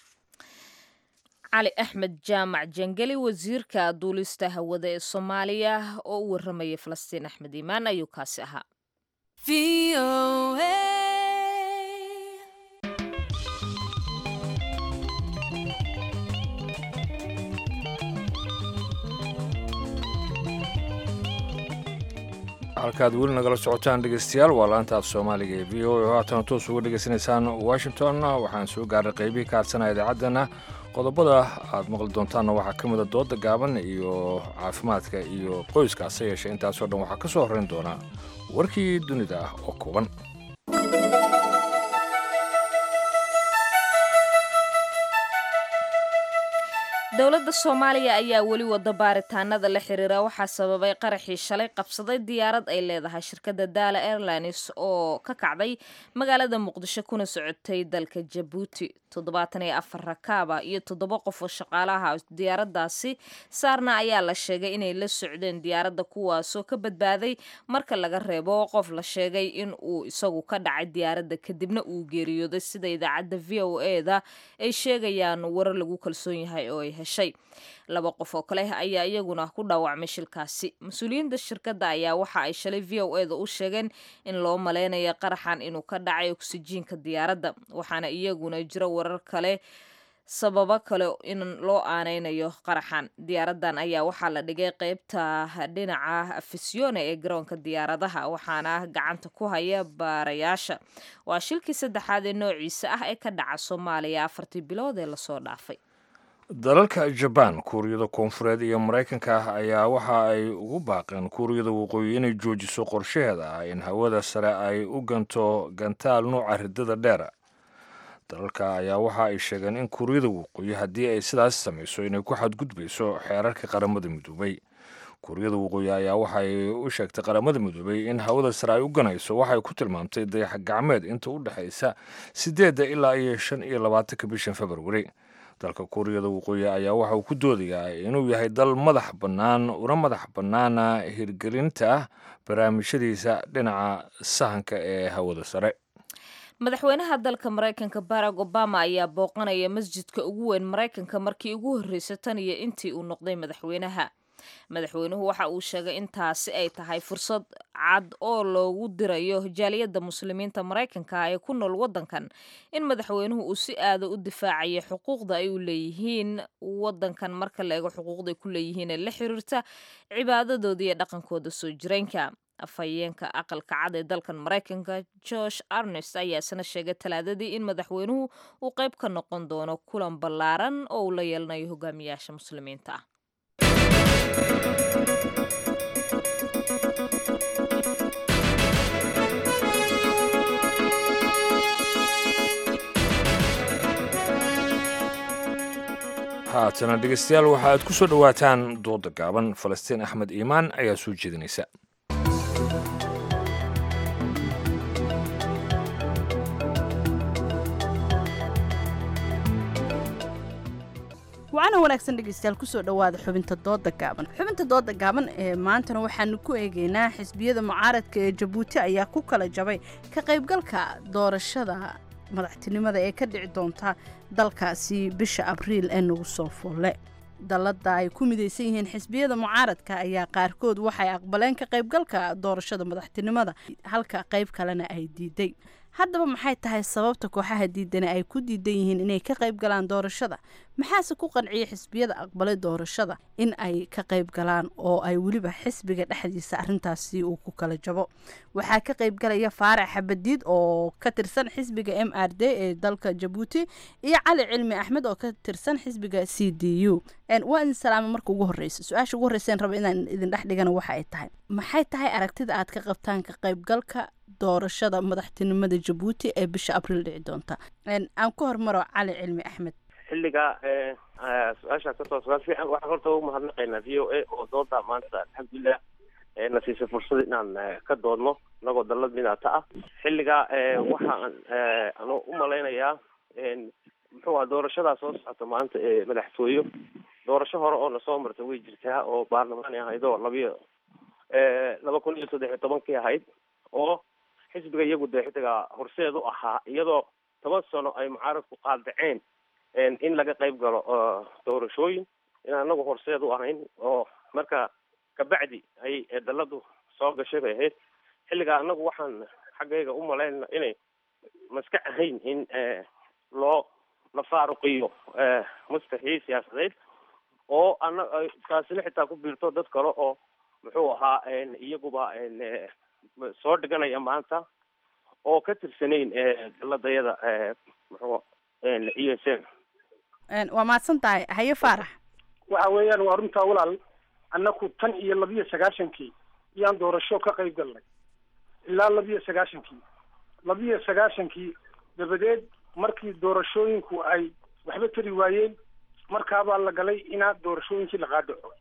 cali axmed jaamac jangeli wasiirka duulista hawada ee soomaaliya oo u waramayay falastiin axmed iimaan ayuu kaasi ahaa halkaad weli nagala socotaan dhegeystayaal waa laanta af soomaaliga ee v o a oo haatan toos uga dhegeysanaysaan washington waxaan soo gaaray qeybihii ka hadsanaya idaacaddana qodobada aad maqli doontaanna waxaa ka mid a dooda gaaban iyo caafimaadka iyo qoyska hase yeeshee intaasoo dhan waxaa ka soo horrayn doona warkii dunida ah oo kooban dowladda soomaaliya ayaa weli wada baaritaanada la xiriira waxaa sababay qaraxii shalay qabsaday diyaarad ay leedahay shirkadda daala airlines oo ka kacday magaalada muqdisho kuna socotay dalka jabuuti toddobaatan iyo afar rakaaba iyo toddoba qof oo shaqaalaha diyaaraddaasi saarna ayaa la sheegay inay la socdeen diyaaradda kuwaasoo ka badbaaday marka laga reebo qof la sheegay in uu isagu ka dhacay diyaaradda kadibna uu geeriyooday sida idaacadda v o eda ay sheegayaan warar lagu kalsoon yahay oo ay heshay laba qof oo kale ayaa iyaguna ku dhaawacmay shilkaasi mas-uuliyiinta shirkadda ayaa waxa ay shalay v o eda u sheegeen in loo maleynayo qaraxan inuu ka dhacay oksijiinka diyaaradda waxaana iyaguna jira warar kale sababo kale in loo aaneynayo qaraxan diyaaraddan ayaa waxaa la dhigay qeybta dhinaca afisione ee garoonka diyaaradaha waxaana gacanta ku haya baarayaasha waa shilkii saddexaad ee noociisa ah ee ka dhaca soomaaliya afartii bilood ee lasoo dhaafay dalalka jabaan kuuriyada koonfureed iyo maraykanka ayaa waxa ay ugu baaqeen kuuriyada waqooyi inay joojiso qorshaheeda ah in hawada sare ay u ganto gantaal nuuca ridada dheera dalalka ayaa waxa ay sheegeen in kuuriyada waqooyi haddii ay sidaas samayso inay ku xadgudbayso xeerarka qaramada midoobay kuuriyada waqooyi ayaa waxay u sheegtay qaramada midoobay in hawada sare ay u ganayso waxay ku tilmaamtay dayax gacmeed inta u dhexaysa siddeedda ilaa iyo shan iyo labaatanka bishan februari dalka kuuriyada waqooyi ayaa waxa uu ku doodayaa inuu yahay dal madax bannaan una madax bannaana hirgelinta barnaamijyadiisa dhinaca sahanka ee hawada sare madaxweynaha dalka maraykanka barack obama ayaa booqanaya masjidka ugu weyn maraykanka markii ugu horreysay tan iyo intii uu noqday madaxweynaha madaxweynuhu waxa uu sheegay in taasi ay tahay fursad cad oo loogu dirayo jaaliyadda muslimiinta maraykanka ee ku nool waddankan in madaxweynuhu uu si aada u difaacayo xuquuqda ay u leeyihiin waddankan marka la eego xuquuqda ay ku leeyihiin ee la xiriirta cibaadadooda iyo dhaqankooda soo jireenka afhayeenka aqalka cad ee dalkan maraykanka josh arnest ayaa isna sheegay talaadadii in madaxweynuhu uu qayb ka noqon doono kulan ballaaran oo uu la yeelanayo hogaamiyaasha muslimiinta ah haatana dhegeystayaal waxa aad ku soo dhowaataan dooda gaaban falastiin axmed iimaan ayaa soo jeedinaysa wacana wanaagsan dhegeystayaal kusoo dhowaada xubinta dooda gaaban xubinta dooda gaaban ee maantana waxaanu ku eegeynaa xisbiyada mucaaradka ee jabuuti ayaa ku kala jabay ka qaybgalka doorashada madaxtinimada ee ka dhici doonta dalkaasi bisha abriil ee nagu soo folle dalladda ay ku midaysan yihiin xisbiyada mucaaradka ayaa qaarkood waxay aqbaleen ka qaybgalka doorashada madaxtinimada halka qayb kalena ay diiday haddaba maxay tahay sababta kooxaha diidani ay ku diidan yihiin inay ka qayb galaan doorashada maxaase ku qanciyay xisbiyada aqbalay doorashada in ay ka qayb galaan oo ay weliba xisbiga dhexdiisa arintaasi uu ku kala jabo waxaa ka qayb galaya faarax xabadiid oo ka tirsan xisbiga m r d ee dalka jabuuti iyo cali cilmi axmed oo ka tirsan xisbiga c d u waa idin salaama marka ugu horeysa su-aasha ugu horreyseen raba inaan idin dhex dhigana waxa ay tahay maxay tahay aragtida aad ka qabtaan ka qaybgalka doorashada madaxtinimada jabuuti ee bisha abriil dhici doonta aan ku hormaro cali cilmi axmed xilliga su-aashaa kasoo sugaan fiican waxaan horta ugu mahadnaqaynaa v o a oo dooda maanta alxamdulilah na siisay fursad inaan ka doodno inagoo dalad midata ah xilliga waxaan anu u malaynayaa muxuu aha doorashadaa soo socota maanta ee madaxtooyo doorasho hore oo nasoo marta way jirtaa oo baarlamaani ahayd oo labiyo laba kun iyo saddex iyo tobankii ahayd oo xisbiga iyagu dee xidiga horseed u ahaa iyadoo toban sano ay mucaaradku qaadaceen in laga qayb galo doorashooyin in anagu horseed u ahayn oo marka kabacdi ay daladu soo gashay bay ahayd xilligaa anagu waxaan xaggayga u malaynana inay maska ahayn in loo la faaruqiyo maskaxii siyaasadeed oo ana taasina xitaa ku biirto dad kale oo muxuu ahaa iyaguba soo dhiganaya maanta oo ka tirsanayn daladayada muxuu e s m waa mahadsan tahay haye faarax waxa weeyaan waa runtaa walaal annaku tan iyo labiyo sagaashankii iyaan doorasho ka qayb galnay ilaa labiyo sagaashankii labiyo sagaashankii dabadeed markii doorashooyinku ay waxba tari waayeen markaabaa la galay inaa doorashooyinkii la qaadaco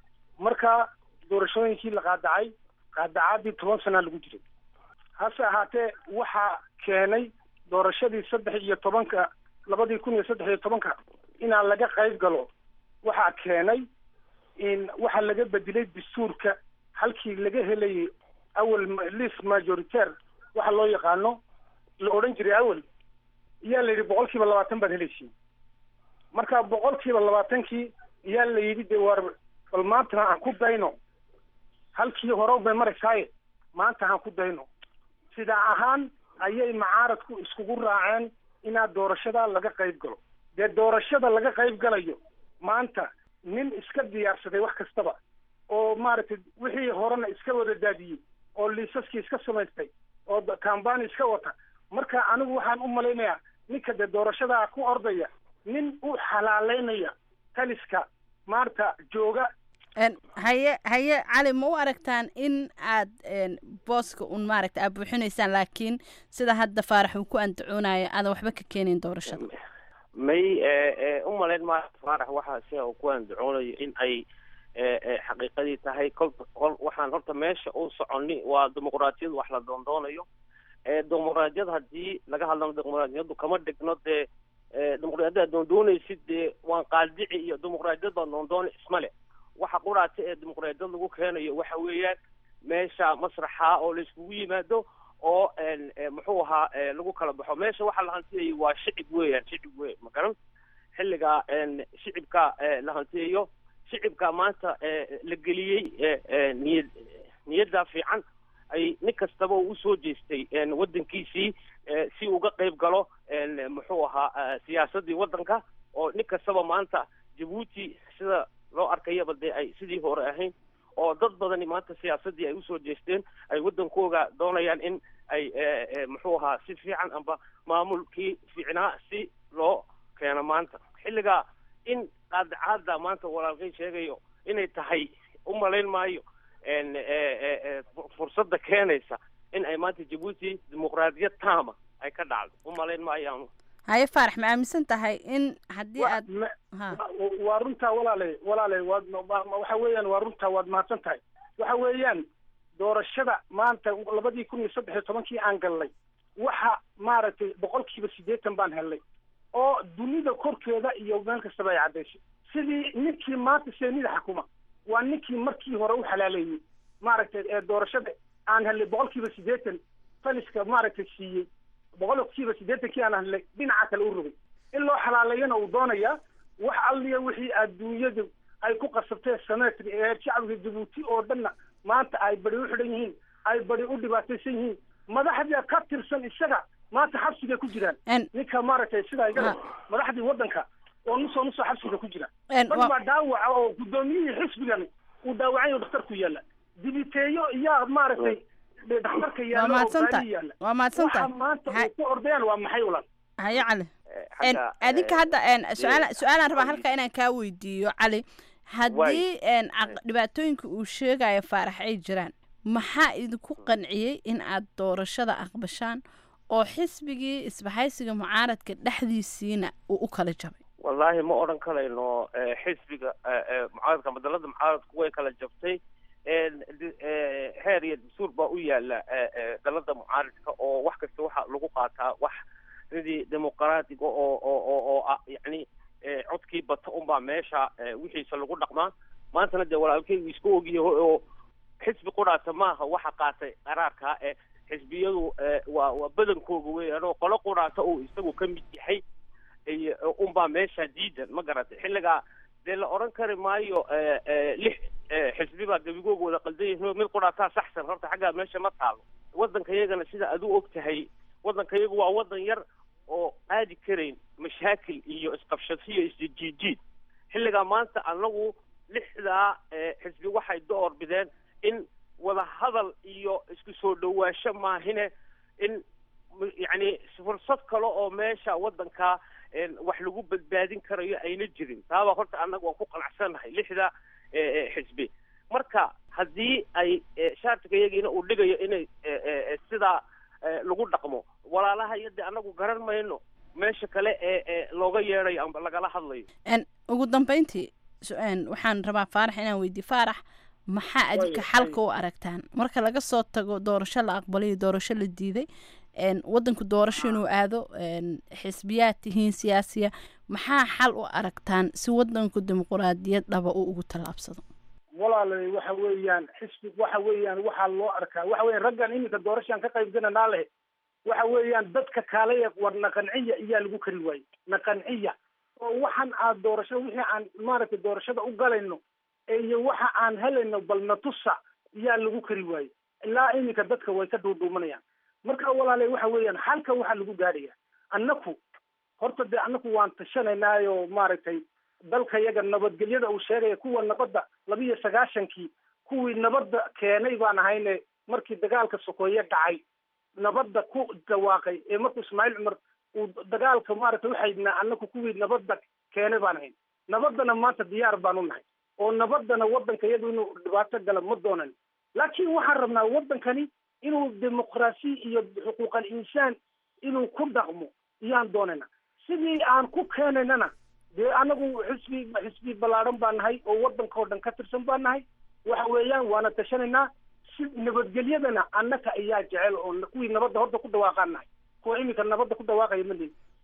marka doorashooyinkii la qaadacay qaadacaadii toban sanaa lagu jiray hase ahaatee waxaa keenay doorashadii saddex iyo tobanka labadii kun iyo saddex iyo tobanka inaan laga qayb galo waxaa keenay in waxaa laga bedelay dastuurka halkii laga helayay awel list majoritaire waxa loo yaqaano la odhan jiray awel iyaa la yidhi boqol kiiba labaatan baad helaysiin marka boqol kiiba labaatankii iyaa la yidhi de war bal maantana aan ku dayno halkii hore bay maraysaaye maanta aan ku dayno sidaa ahaan ayay macaaradku iskugu raaceen inaad doorashada laga qayb galo dee doorashada laga qayb galayo maanta nin iska diyaarsaday wax kastaba oo maaragtay wixii horena iska wada daadiyey oo liisaskii iska samaystay oo kambani iska wata marka anigu waxaan u malaynayaa ninka dee doorashadaa ku ordaya nin u xalaaleynaya taliska maarta jooga haye haye cali ma u aragtaan in aad booska un maaragta aad buuxinaysaan laakiin sida hadda faarax uu ku andacoonayo aadan waxba ka keenin doorashada may u malayn maayo faarax waxaa si uu ku andacoonayo in ay xaqiiqadii tahay kolba kol waxaan horta meesha u soconi waa dimuqraadiyad wax la doondoonayo dimuqraadiyad haddii laga hadlano dimuqraadiyaddu kama dhigno dee dimuqraadiyadda doondoonaysid dee waan qaadici iyo dimuqraadiyad baa doondoona isma le waxa quraata ee dimuqraadiyad lagu keenayo waxa weeyaan meesha masraxa oo la iskugu yimaado oo muxuu ahaa lagu kala baxo meesha waxa la hantiyayay waa shicib weeyaan shicib wey ma garan xilliga shicibka la hantiyayo shicibka maanta la geliyey niyad niyadda fiican ay nin kastaba uu usoo jeestay waddankiisii si uga qayb galo muxuu ahaa siyaasaddii waddanka oo nin kastaba maanta jabuuti sida loo arkayaba dee ay sidii hore ahayn oo dad badani maanta siyaasaddii ay usoo jeesteen ay waddankooga doonayaan in ay muxuu ahaa si fiican amba maamulkii fiicnaa si loo keeno maanta xilliga in qaadacaada maanta walaalkay sheegayo inay tahay u malayn maayo fursadda keenaysa in ay maanta jabuuti dimuqraadiyad taama ay ka dhacdo u malayn maayaanu haye faarax ma aaminsan tahay in haddii aad ha waa runtaa walaale walaale waad waxa weeyaan waa runtaa waad mahadsan tahay waxa weeyaan doorashada maanta labadii kun iyo saddex iyo tobankii aan galnay waxa maaragtay boqolkiiba siddeetan baan helnay oo dunida korkeeda iyo meel kastaba ay caddaysay sidii ninkii maanta seenida xakuma waa ninkii markii hore u xalaaleeyey maaragtay ee doorashada aan helnay boqolkiiba siddeetan taliska maaragtay siiyey boqolkiiba siddeetankii aan helnay dhinaca kale u rogay in loo xalaaleeyana uu doonayaa wax alliya wixii adduunyadu ay ku qasabtee sameetri ee shacbiga jabuuti oo dhanna maanta ay badi u xidhan yihiin ay badi u dhibaataysan yihiin madaxda ka tirsan isaga maanta xabsigay ku jiraan ninka maaragtay sidaa igada madaxdii waddanka oo nusoo nusoo xabsiga ku jira dad baa dhaawaca oo guddoomiyihii xisbigani uu dhaawacan yaho dhakhtarku yaalla dibiteeyo iyaa maaragtay dhakhtarka yaalla oo gaari yaalla waa mahadsanta waxa maanta ay ku ordayaan waa maxay ulan haye cali adinka hadda su-aal su-aalaan rabaa halkaa inaan kaa weydiiyo cali haddii dhibaatooyinka uu sheegayo faarax ay jiraan maxaa idinku qanciyey in aad doorashada aqbashaan oo xisbigii isbahaysiga mucaaradka dhexdiisiina uu u kala jabay wallaahi ma odhan karayno xisbiga mucaaradka madalada mucaaradku way kala jabtay heer iyo dastuur baa u yaala dalada mucaaradka oo wax kasta waxa lagu qaataa wax sidii dimuqraatiga oo oo oo oo ah yacni codkii bata unbaa meesha wixiisa lagu dhaqmaa maantana dee walaalkeygu isku ogyahay oo xisbi quraata maaha waxa qaatay qaraarkaa ee xisbiyadu waa waa badankooga weeyaan oo qolo quraata uu isagu ka mid yahay unbaa meesha diidan ma garatay xilligaa dee la odhan kari maayo lix xisbi baa gebigooga wada qaldan yihiin mid quraataa saxsan horta xaggaa meesha ma taalo waddanka iyagana sida adu og tahay waddanka iyagu waa waddan yar oo qaadi karayn mashaakil iyo isqabshasiyo isjijiid xilligaa maanta anagu lixdaa xisbi waxay door bideen in wada hadal iyo isku soo dhawaansho maahine in yacni fursad kale oo meesha waddanka wax lagu badbaadin karayo ayna jirin taabaa horta annaga waan ku qanacsannahay lixda xisbi marka haddii ay shaartiga iyagiina uu dhigayo inay sidaa lagu dhaqmo walaalaha iyo dee annagu garan mayno meesha kale ee ee looga yeedayo amba lagala hadlayo ugu dambeyntii waxaan rabaa faarax inaan weydiiyo faarax maxaa adinka xalka u aragtaan marka laga soo tago doorasho la aqbalay iyo doorasho la diiday wadanku doorasho inuu aado xisbiyaad tihiin siyaasiya maxaa xal u aragtaan si wadanku dimuquraadiyad dhaba uu ugu tallaabsado walaalay waxa weeyaan xisbi waxa weeyaan waxaa loo arkaa waxa weeyaan raggan iminka doorashaan ka qaybgalanaa leh waxa weeyaan dadka kaalaya war naqanciya iyaa lagu kari waayey naqanciya oo waxaan aad doorasho wixii aan maaragtay doorashada u galayno iyo waxa aan helayno bal natusa iyaa lagu kari waayey ilaa iminka dadka way ka duuduumanayaan marka walaalay waxa weeyaan halka waxaa lagu gaadhaya annaku horta dee annaku waan tashanaynaayoo maaragtay dalka yaga nabadgelyada uu sheegaya kuwa nabadda labiyo sagaashankii kuwii nabadda keenay baan ahayne markii dagaalka sokeeye dhacay nabadda ku dhawaaqay ee markuu ismaaciil cumar uu dagaalka maaragtay uxaydnaa annaku kuwii nabadda keenay baan ahayn nabaddana maanta diyaar baan u nahay oo nabaddana waddanka iyadu inuu dhibaato gala ma doonan laakiin waxaan rabnaa waddankani inuu dimuqraasi iyo xuquuqal insaan inuu ku dhaqmo iyaan doonayna sidii aan ku keenaynana dee anagu xisbi xisbi ballaadhan baan nahay oo waddanka oo dhan ka tirsan baan nahay waxa weeyaan waana tashanaynaa si nabadgelyadana annaka ayaa jecel oo kuwii nabadda horta ku dhawaaqaan nahay kuwa iminka nabadda ku dhawaaqaya ma lihin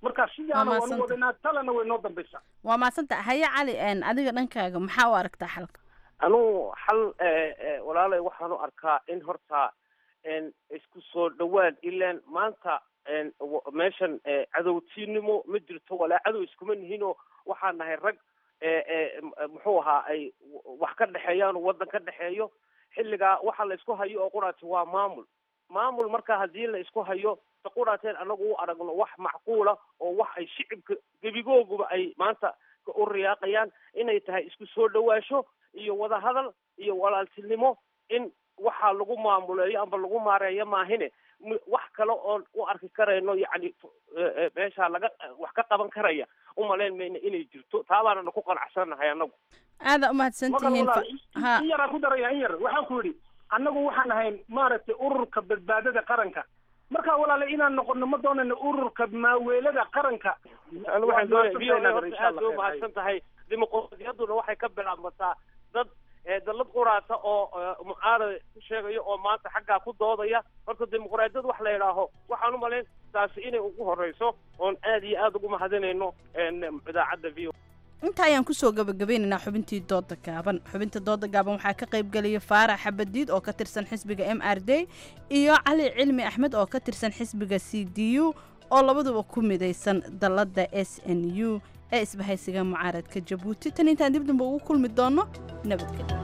marka sidaana Waa waanu mahadsanta. wadanaa talena way noo dambaysaa waa maasanta haye cali een, adiga dhankaaga maxaa u aragtaa xalka anugu xal eh, eh, walaalay waxaan u arkaa in horta en, isku soo dhawaad ilaan maanta en, w- meeshan eh, cadowtinimo ma jirto walaa cadow iskuma nihinoo waxaan nahay rag eh, eh, m- muxuu ahaa ay w- wax ka dhexeeyaan oo waddan ka dhexeeyo xilligaa waxa la isku hayo oo quraati waa maamul maamul marka haddii la isku hayo ta quraateen anagu u aragno wax macquula oo wax ay shicibka gebigooguba ay maanta u riyaaqayaan inay tahay isku soo dhawaasho iyo wadahadal iyo walaaltinimo in waxaa lagu maamuleeyo amba lagu maareeyo maahine m- wax kale oon u arki karayno yacni eh, eh, meesha laga wax ka qaban karaya umalayn mayna inay jirto taabaanana ku qanacsanahay anagu aada u mahadsantihiin Marka fa- walaal, ha in yaraan ku daraya in yar waxaan ku yidhi annagu waxaan ahayn maaragtay ururka badbaadada qaranka marka walaale inaan noqono ma doonayno ururka maaweelada qaranka anigu waxaan doonaya v o a Waa horta aad bay umahadsan tahay dimuqraadiyadduna waxay ka bilaabmataa dad eh, dallad quraata oo eh, mucaarad ku sheegayo oo maanta xaggaa ku doodaya horta dimuqraadiyad wax la yidhaaho waxaan u malayn taasi inay ugu horeyso oon aad iyo aad ugu mahadinayno en, idaacadda v o inta ayaan kusoo gabagabeynaynaa xubintii dooda gaaban xubinta dooda gaaban waxaa ka qayb gelaya faarax xabadiid oo ka tirsan xisbiga m r d iyo cali cilmi axmed oo ka tirsan xisbiga c d u oo labaduba ku midaysan dalladda s n u ee isbahaysiga mucaaradka jabuuti tan intaan dib dambe ugu kulmi doono nabadgelyo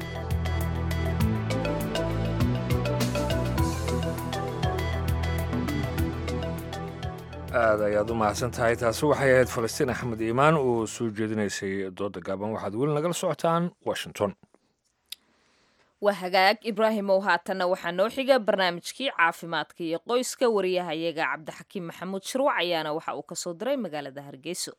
aad ayaad u mahadsan tahay taasi waxay ahayd falastiin axmed iimaan oo soo jeedinaysay dooda gaaban waxaad weli nagala socotaan washington waa hagaag ibraahimow haatanna waxaa noo xiga barnaamijkii caafimaadka iyo qoyska wariyahayaga cabdixakiim maxamuud shirwac ayaana waxa uu kasoo diray magaalada hargeyso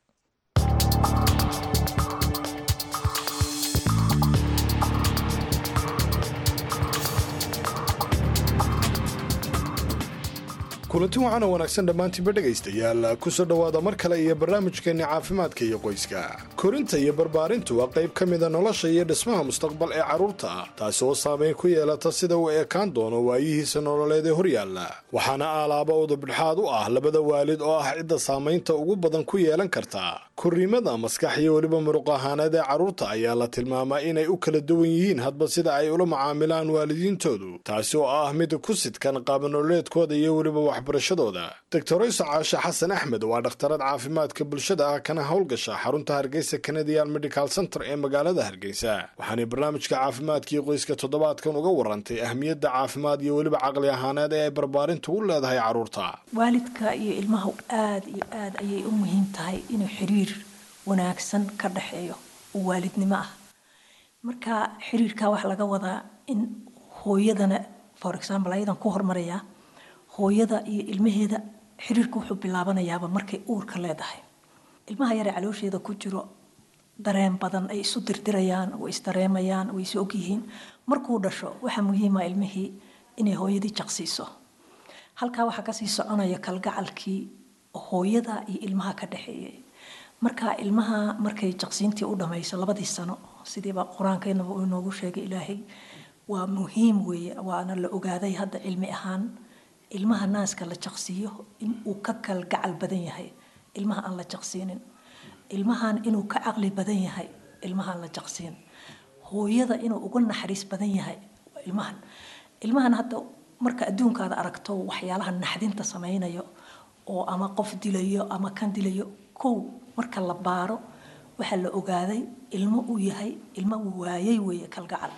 kulanti waxaana wanaagsan dhammaantiinba dhegaystayaal kusoo dhowaada mar kale iyo barnaamijkeenni caafimaadka iyo qoyska korinta iyo barbaarintu waa qayb ka mida nolosha iyo dhismaha mustaqbal ee carruurta taasi oo saamayn ku yeelata sida uu ekaan doono waayihiisa nololeed ee horyaalla waxaana aalaaba udubdhexaad u ah labada waalid oo ah cidda saamaynta ugu badan ku yeelan karta korriimada maskax iyo weliba muruq ahaaneed ee carruurta ayaa la tilmaamaa inay u kala duwan yihiin hadba sida ay ula macaamilaan waalidiintoodu taasi oo ah mid ku sidkan qaabanoleedkooda iyo weliba waxbarashadooda doctorayso caashe xasan axmed waa dhakhtarad caafimaadka bulshada ah kana howlgasha xarunta hargeysa canadian medical center ee magaalada hargeysa waxaanay barnaamijka caafimaadkii qoyska toddobaadkan uga warantay ahmiyadda caafimaad iyo weliba caqli ahaaneed ee ay barbaarintu u leedahay carruurta waalidka iyo ilmaha aada iyo aada ayay u muhiim tahay inuu xiriir wanaagsan ka dhexeeyo oo waalidnimo ah marka xiriirka waxaa laga wadaa in hooyadana for example ayadan ku hormarayaa hooyada iyo ilmaheeda xiriirka wuxuu bilaabanayaaba markay uurka leedahay ilmaha yaree caloosheeda ku jiro dareen badan ay isu dirdirayaan way isdareemayaan way is ogyihiin markuu dhasho waxaa muhiima ilmihii inay hooyadii jaqsiiso halkaa waxaa kasii soconaya kalgacalkii hooyada iyo ilmaha ka dhexeeyay marka ilmaha markay jaqsiintii u dhamayso labadii sano sidiiba qur-aankeenaba uu inoogu sheegay ilaahay waa muhiim weeye waana la ogaaday hadda cilmi ahaan ilmaha naaska la jaqsiiyo in uu ka kalgacal badan yahay ilmaha aan la jaqsiinin ilmahan inuu ka caqli badan yahay ilmahaan la jaqsiin hooyada inuu uga naxariis badan yahay waa ilmahan ilmahan hadda marka adduunkaada aragto waxyaalaha naxdinta samaynayo oo ama qof dilayo ama kan dilayo kow marka la baaro waxaa la ogaaday ilmo uu yahay ilmo waayay weeye kalgacal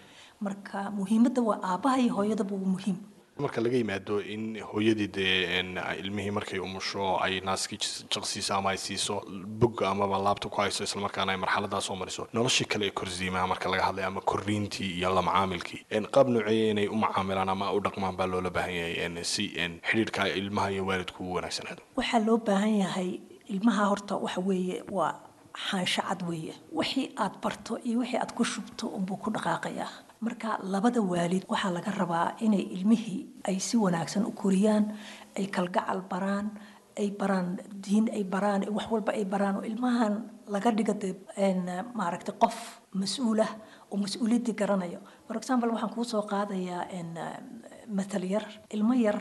marka muhiimadda waa aabbaha iyo hooyadaba waa muhiim marka laga yimaado in hooyadii dee n ilmihii markay umusho ay naaskii jaqsiiso ama ay siiso bogga amaba laabta ku hayso islamarkaana ay marxaladaa soo mariso noloshii kale ee korsiimaha marka laga hadlay ama korriintii iyo la macaamilkii qaab nooceeya inay u macaamilaan ama u dhaqmaan baa loola baahan yahay si xidhiirka ilmaha iyo waalidku u wanaagsanaado waxaa loo baahan yahay ilmaha horta waxa weeye waa xaansho cad weeye wixii aad barto iyo wixii aad ku shubto unbuu ku dhaqaaqayaa marka labada waalid waxaa laga rabaa inay ilmihii ay si wanaagsan u koriyaan ay kalgacal baraan ay baraan diin ay baraan wax walba ay baraan oo ilmahan laga dhiga dee maaragtay qof mas-uul ah oo mas-uuliyaddii garanayo for example waxaan kuu soo qaadayaa matal yar ilmo yar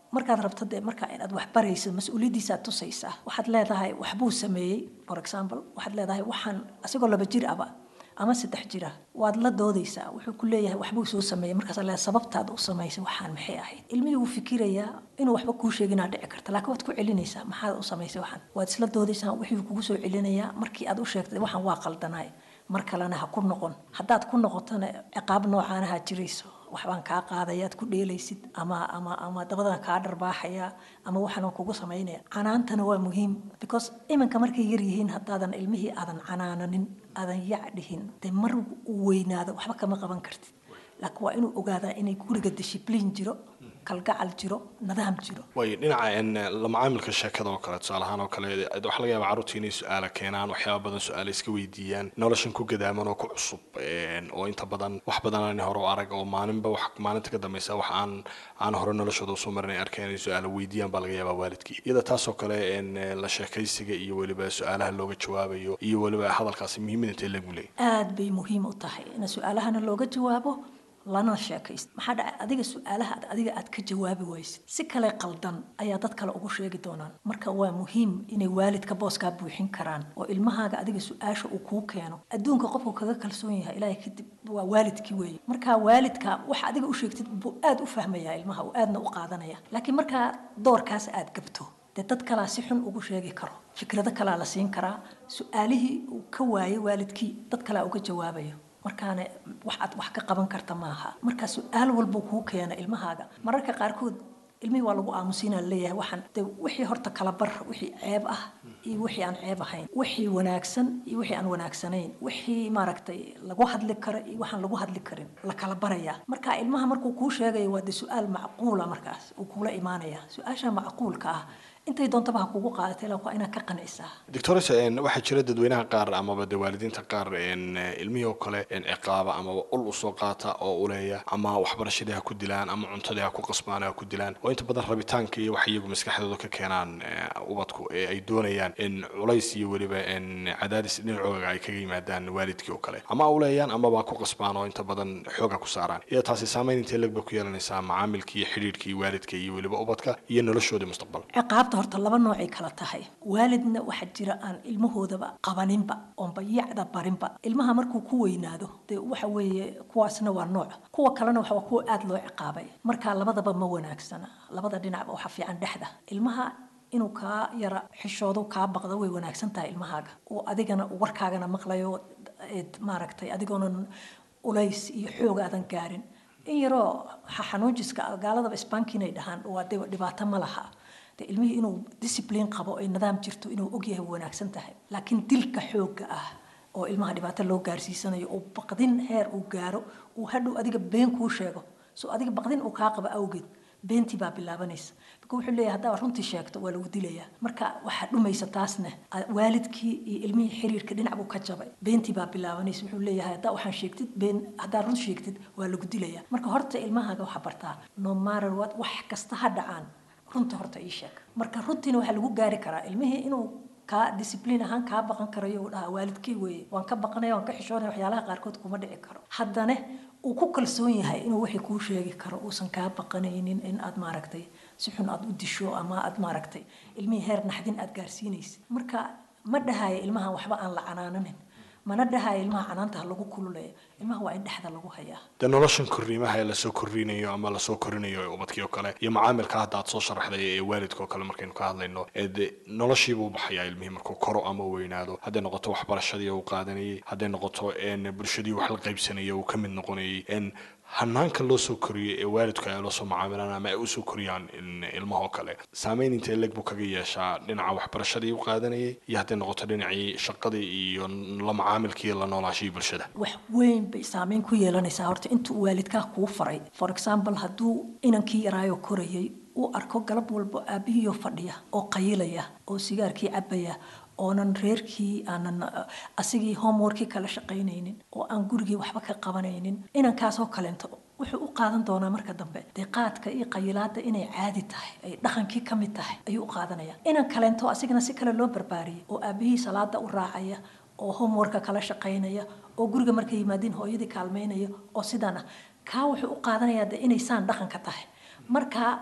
markaad rabto dee marka inaad wax baraysid mas-uuliyaddiisaad tusaysaa waxaad leedahay waxbuu sameeyey for example waxaad leedahay waxaan asigoo laba jir aba ama saddex jira waad la doodaysaa wuxuu ku leeyahay waxbuu soo sameeyey markaas leedahay sababtaad u samaysay waxaan maxay ahayd ilmihii wuu fikirayaa inuu waxba kuu sheeginaa dhici karta laakiin waad ku celinaysaa maxaad u samaysay waxaan waad isla doodaysaa wixii kugu soo celinayaa markii aad u sheegtay waxaan waa qaldanaay mar kalena ha ku noqon haddaad ku noqotona ciqaab noocaanaha jirayso waxbaan kaa qaadayaad ku dheelaysid ama ama ama dabadan kaa dharbaaxaya ama waxaan kugu samaynaya canaantana waa muhiim because iminka markay yar yihiin haddaadan ilmihii aadan canaananin aadan yac dhihin dee mar uu weynaado waxba kama qaban kartid laakiin waa inuu ogaadaa inay guriga dishibliin jiro kalgacal jiro nidaam jiro way dhinaca la macaamilka sheekada oo kale tusaale ahaan oo kale waxaa laga yaabaa carruurta inay su-aala keenaan waxyaaba badan su-aala iska weydiiyaan noloshan ku gadaaman oo ku cusub oo inta badan wax badan aan hore u arag oo maalinba wax maalinta ka dambaysa wax aan aan hore noloshooda usoo marin ay arkeen inay su-aala weydiiyaan baa laga yaabaa waalidkii iyada taasoo kale la sheekaysiga iyo weliba su-aalaha looga jawaabayo iyo weliba hadalkaasi muhiimada intay lagu leeyahy aad bay muhiim u tahay in su-aalahana looga jawaabo lana sheekaysto maxaa dhacay adiga su-aalaha ad adiga aad ka jawaabi waysid si kale qaldan ayaa dad kale ugu sheegi doonaan marka waa muhiim inay waalidka booskaa buuxin karaan oo ilmahaaga adiga su-aasha uu kuu keeno adduunka qofku kaga kalsoon yahay ilaahay kadib waa waalidkii weeye marka waalidka waxa adiga u sheegtid buu aad u fahmayaa ilmaha uu aadna u qaadanaya laakiin markaa doorkaas aad gabto dee dad kalaa si xun ugu sheegi karo fikrado kalaa la siin karaa su-aalihii uu ka waayay waalidkii dad kalaa uga jawaabayo markaana wax aad wax ka qaban karta maaha marka su-aal walba kuu keena ilmahaaga mararka qaarkood ilmihii waa lagu aamusiinaa leeyahay waxaan de wixii horta kala bar wixii ceeb ah iyo wixii aan ceeb ahayn wixii wanaagsan iyo wixii aan wanaagsanayn wixii maaragtay lagu hadli karo iyo waxaan lagu hadli karin la kala barayaa marka ilmaha markuu kuu sheegayo waa de su-aal macquula markaas uu kuula imaanaya su-aasha macquulka ah intay doontaba ha kugu qaadatay ilaa waa inaad ka qancisaa doctores waxaa jira dadweynaha qaar amaba de waalidiinta qaar ilmihii oo kale ciqaaba amaba ul usoo qaata oo uleeya ama waxbarashadii ha ku dilaan ama cuntadii ha ku qasbaan ha ku dilaan oo inta badan rabitaanka iyo wax iyagu maskaxdooda ka keenaan ubadku ee ay doonayaan in culays iyo weliba cadaadis dhinacooga ay kaga yimaadaan waalidkii oo kale ama uleeyaan amaba ku qasbaan oo inta badan xooga ku saaraan iyo taasi saameyn intee legba ku yeelanaysaa macaamilkii iyo xidhiirkii waalidka iyo weliba ubadka iyo noloshoodii mustaqbal ciqaabta horta laba noocay kala tahay waalidna waxaa jira aan ilmahoodaba qabaninba oonba yacda barinba ilmaha markuu ku weynaado dee waxa weeye kuwaasna waa nooc kuwa kalena waxa waa kuwa aada loo ciqaabay marka labadaba ma wanaagsana labada dhinacba waxaa fiican dhexda ilmaha inuu kaa yara xishoodo kaa baqdo way wanaagsan tahay ilmahaaga oo adigana warkaagana maqlayo maaragtay adigoonan ulays iyo xoog aadan gaarin in yaroo xanuunjiska gaaladaba isbaankiinay dhahaan waa de dhibaato ma laha ilmihii inuu discipline qabo ay nidaam jirto inuu ogyahay wanaagsan tahay laakiin dilka xoogga ah oo ilmaha dhibaato loo gaarsiisanayo oo baqdin heer uu gaaro uu hadhow adiga been kuu sheego so adiga baqdin uu kaa qabo awgeed beentii baa bilaabanaysa marka wuxuu leeyahay haddaa runtii sheegto waa lagu dilayaa marka waxaa dhumaysa taasna waalidkii iyo ilmihii xiriirka dhinac buu ka jabay beentii baa bilaabanaysa wuxuu leeyahay haddaa waxaan sheegtid been haddaa run sheegtid waa lagu dilayaa marka horta ilmahaaga waxaa bartaa no matter what wax kasta ha dhacaan runta horta ii sheeg marka runtiina waxaa lagu gaari karaa ilmihii inuu kaa discibliin ahaan kaa baqan karayo uu dhahaa waalidkii weeye waan ka baqanaya waan ka xishoonaya waxyaalaha qaarkood kuma dhici karo haddana uu ku kalsoon yahay inuu wixii kuu sheegi karo uusan kaa baqanaynin in aad maaragtay si xun aad u disho ama aad maaragtay ilmihii heer naxdin aad gaarsiinaysid marka ma dhahaya ilmahan waxba aan la canaananin mana dhahaya ilmaha canaanta ha lagu kululeeyo ilmaha waa in dhexda lagu hayaa de noloshan korriimaha ee lasoo korriinayo ama lasoo korinayo ee ubadkii oo kale iyo macaamilka hadda aad soo sharaxday ee waalidka oo kale markaynu ka hadlayno ee de noloshiibuu baxayaa ilmihii markuu koro ama weynaado hadday noqoto waxbarashadii uu qaadanayay hadday noqoto bulshadii wax la qaybsanayay uu ka mid noqonayay hanaanka loo soo koriyey ee waalidku ay la soo macaamilaan ama ay usoo koriyaan ilmaha oo kale saameyn intee leg buu kaga yeeshaa dhinaca waxbarashadii u qaadanayay iyo hadday noqoto dhinacii shaqadii iyo la macaamilkii la noolaashihii bulshada wax weyn bay saameyn ku yeelanaysaa horta intuu waalidkaa kuu faray for example hadduu inankii yaraayo korayay uu arko galab walba aabihiioo fadhiya oo qayilaya oo sigaarkii cabaya oonan reerkii aanan asigii homeworkii kala shaqaynaynin oo aan gurigii waxba ka qabanaynin inankaasoo kaleento wuxuu u qaadan doonaa marka dambe dee qaadka iyo qayilaada inay caadi tahay ay dhaqankii ka mid tahay ayuu u qaadanaya inan kaleento asigana si kale loo barbaariyay oo aabihii salaada u raacaya oo homeworka kala shaqaynaya oo guriga markay yimaadiin hooyadii kaalmaynaya oo sidaan ah kaa wuxuu u qaadanayaa de inay saan dhaqanka tahay marka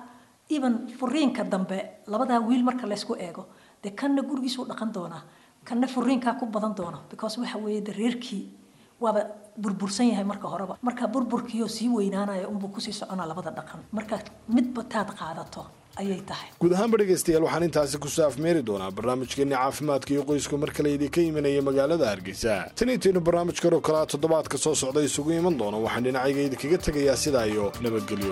even furiinka dambe labadaa wiil marka laysku eego dee kanna gurigiisuu dhaqan doonaa kanna furiinkaa ku badan doona because waxa weeye de reerkii waaba burbursan yahay marka horeba marka burburkiioo sii weynaanaya unbuu kusii soconaa labada dhaqan marka midba taad qaadato ayay tahay guud ahaanba dhegaystayaal waxaan intaasi kusoo afmeeri doonaa barnaamijkeenni caafimaadka iyo qoysku mar kale idinka imanaya magaalada hargeysa tan intaynu barnaamij kaloo kalea toddobaadka soo socda isugu iman doono waxaan dhinacayga idinkaga tegayaa sidaa iyo nabadgelyo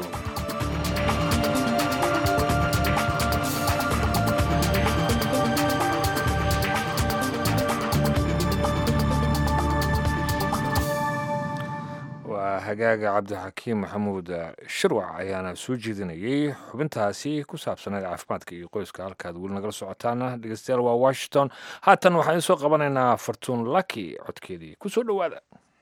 waa hagaaga cabdixakiim maxamuud shirwac ayaana soo jeedinayay xubintaasi ku saabsaneed caafimaadka iyo qoyska halkaad weli nagala socotaana dhegeystayaal waa washington haatan waxaan idiin soo qabanaynaa fartuun laki codkeedii ku soo dhowaada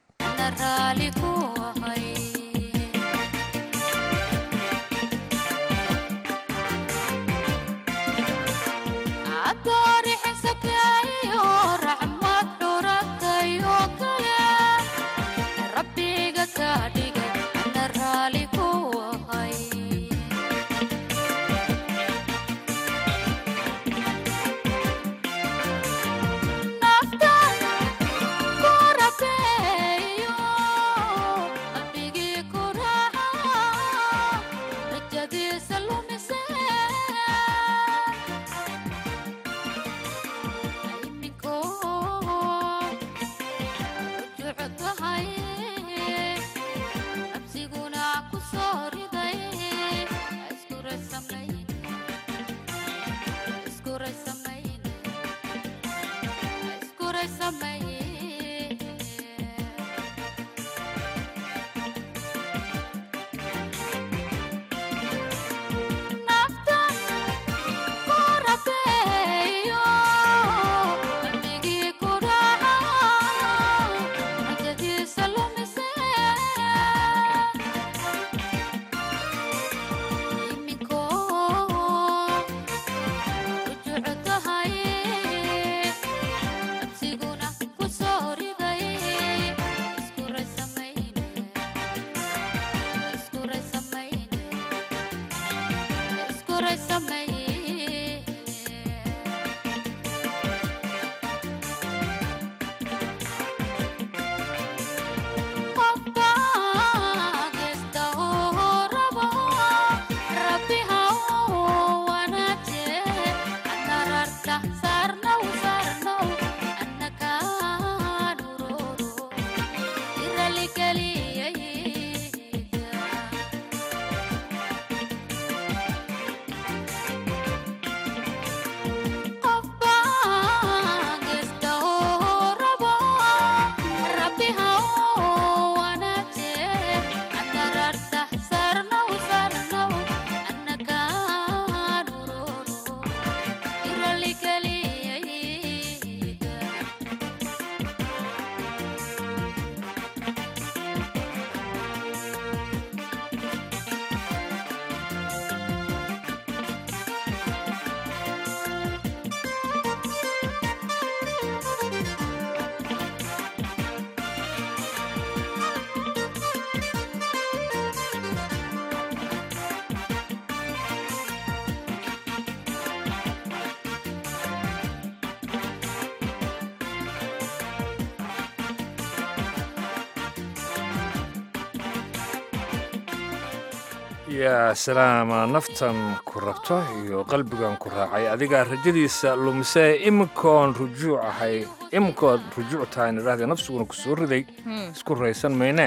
yaa salaama naftan ku rabto iyo qalbigan ku raacay adigaa rajadiisa lumisee iminkoon rujuuc ahay iminkood rujuuc tahay nidhahdee nafsiguna ku soo riday isku raysan maynee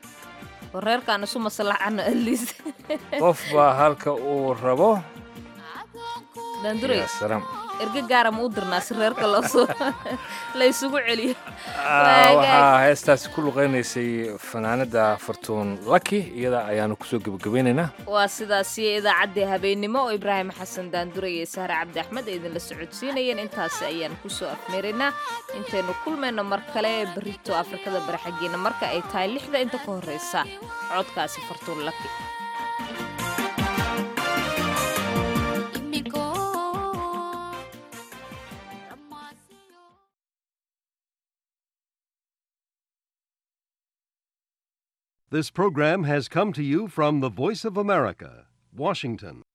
wareerkaan isu maslaxano aliis qof baa halka uu rabo daanduray yaa salaam erge gaara ma u dirnaa si reerka loosoo la isugu celiyo waxaa heestaasi ku luqaynaysay fanaanada fartuun laki iyada ayaanu kusoo gebagabeynaynaa waa sidaasiyo idaacaddii habeennimo oo ibraahim xasan daanduray iyo sahre cabdi axmed ay idinla socodsiinayeen intaasi ayaan kusoo afmeeraynaa intaynu kulmayno mar kale berito afrikada bari xaggeena marka ay tahay lixda inta ka horreysa codkaasi fartuun laki This program has come to you from the Voice of America, Washington.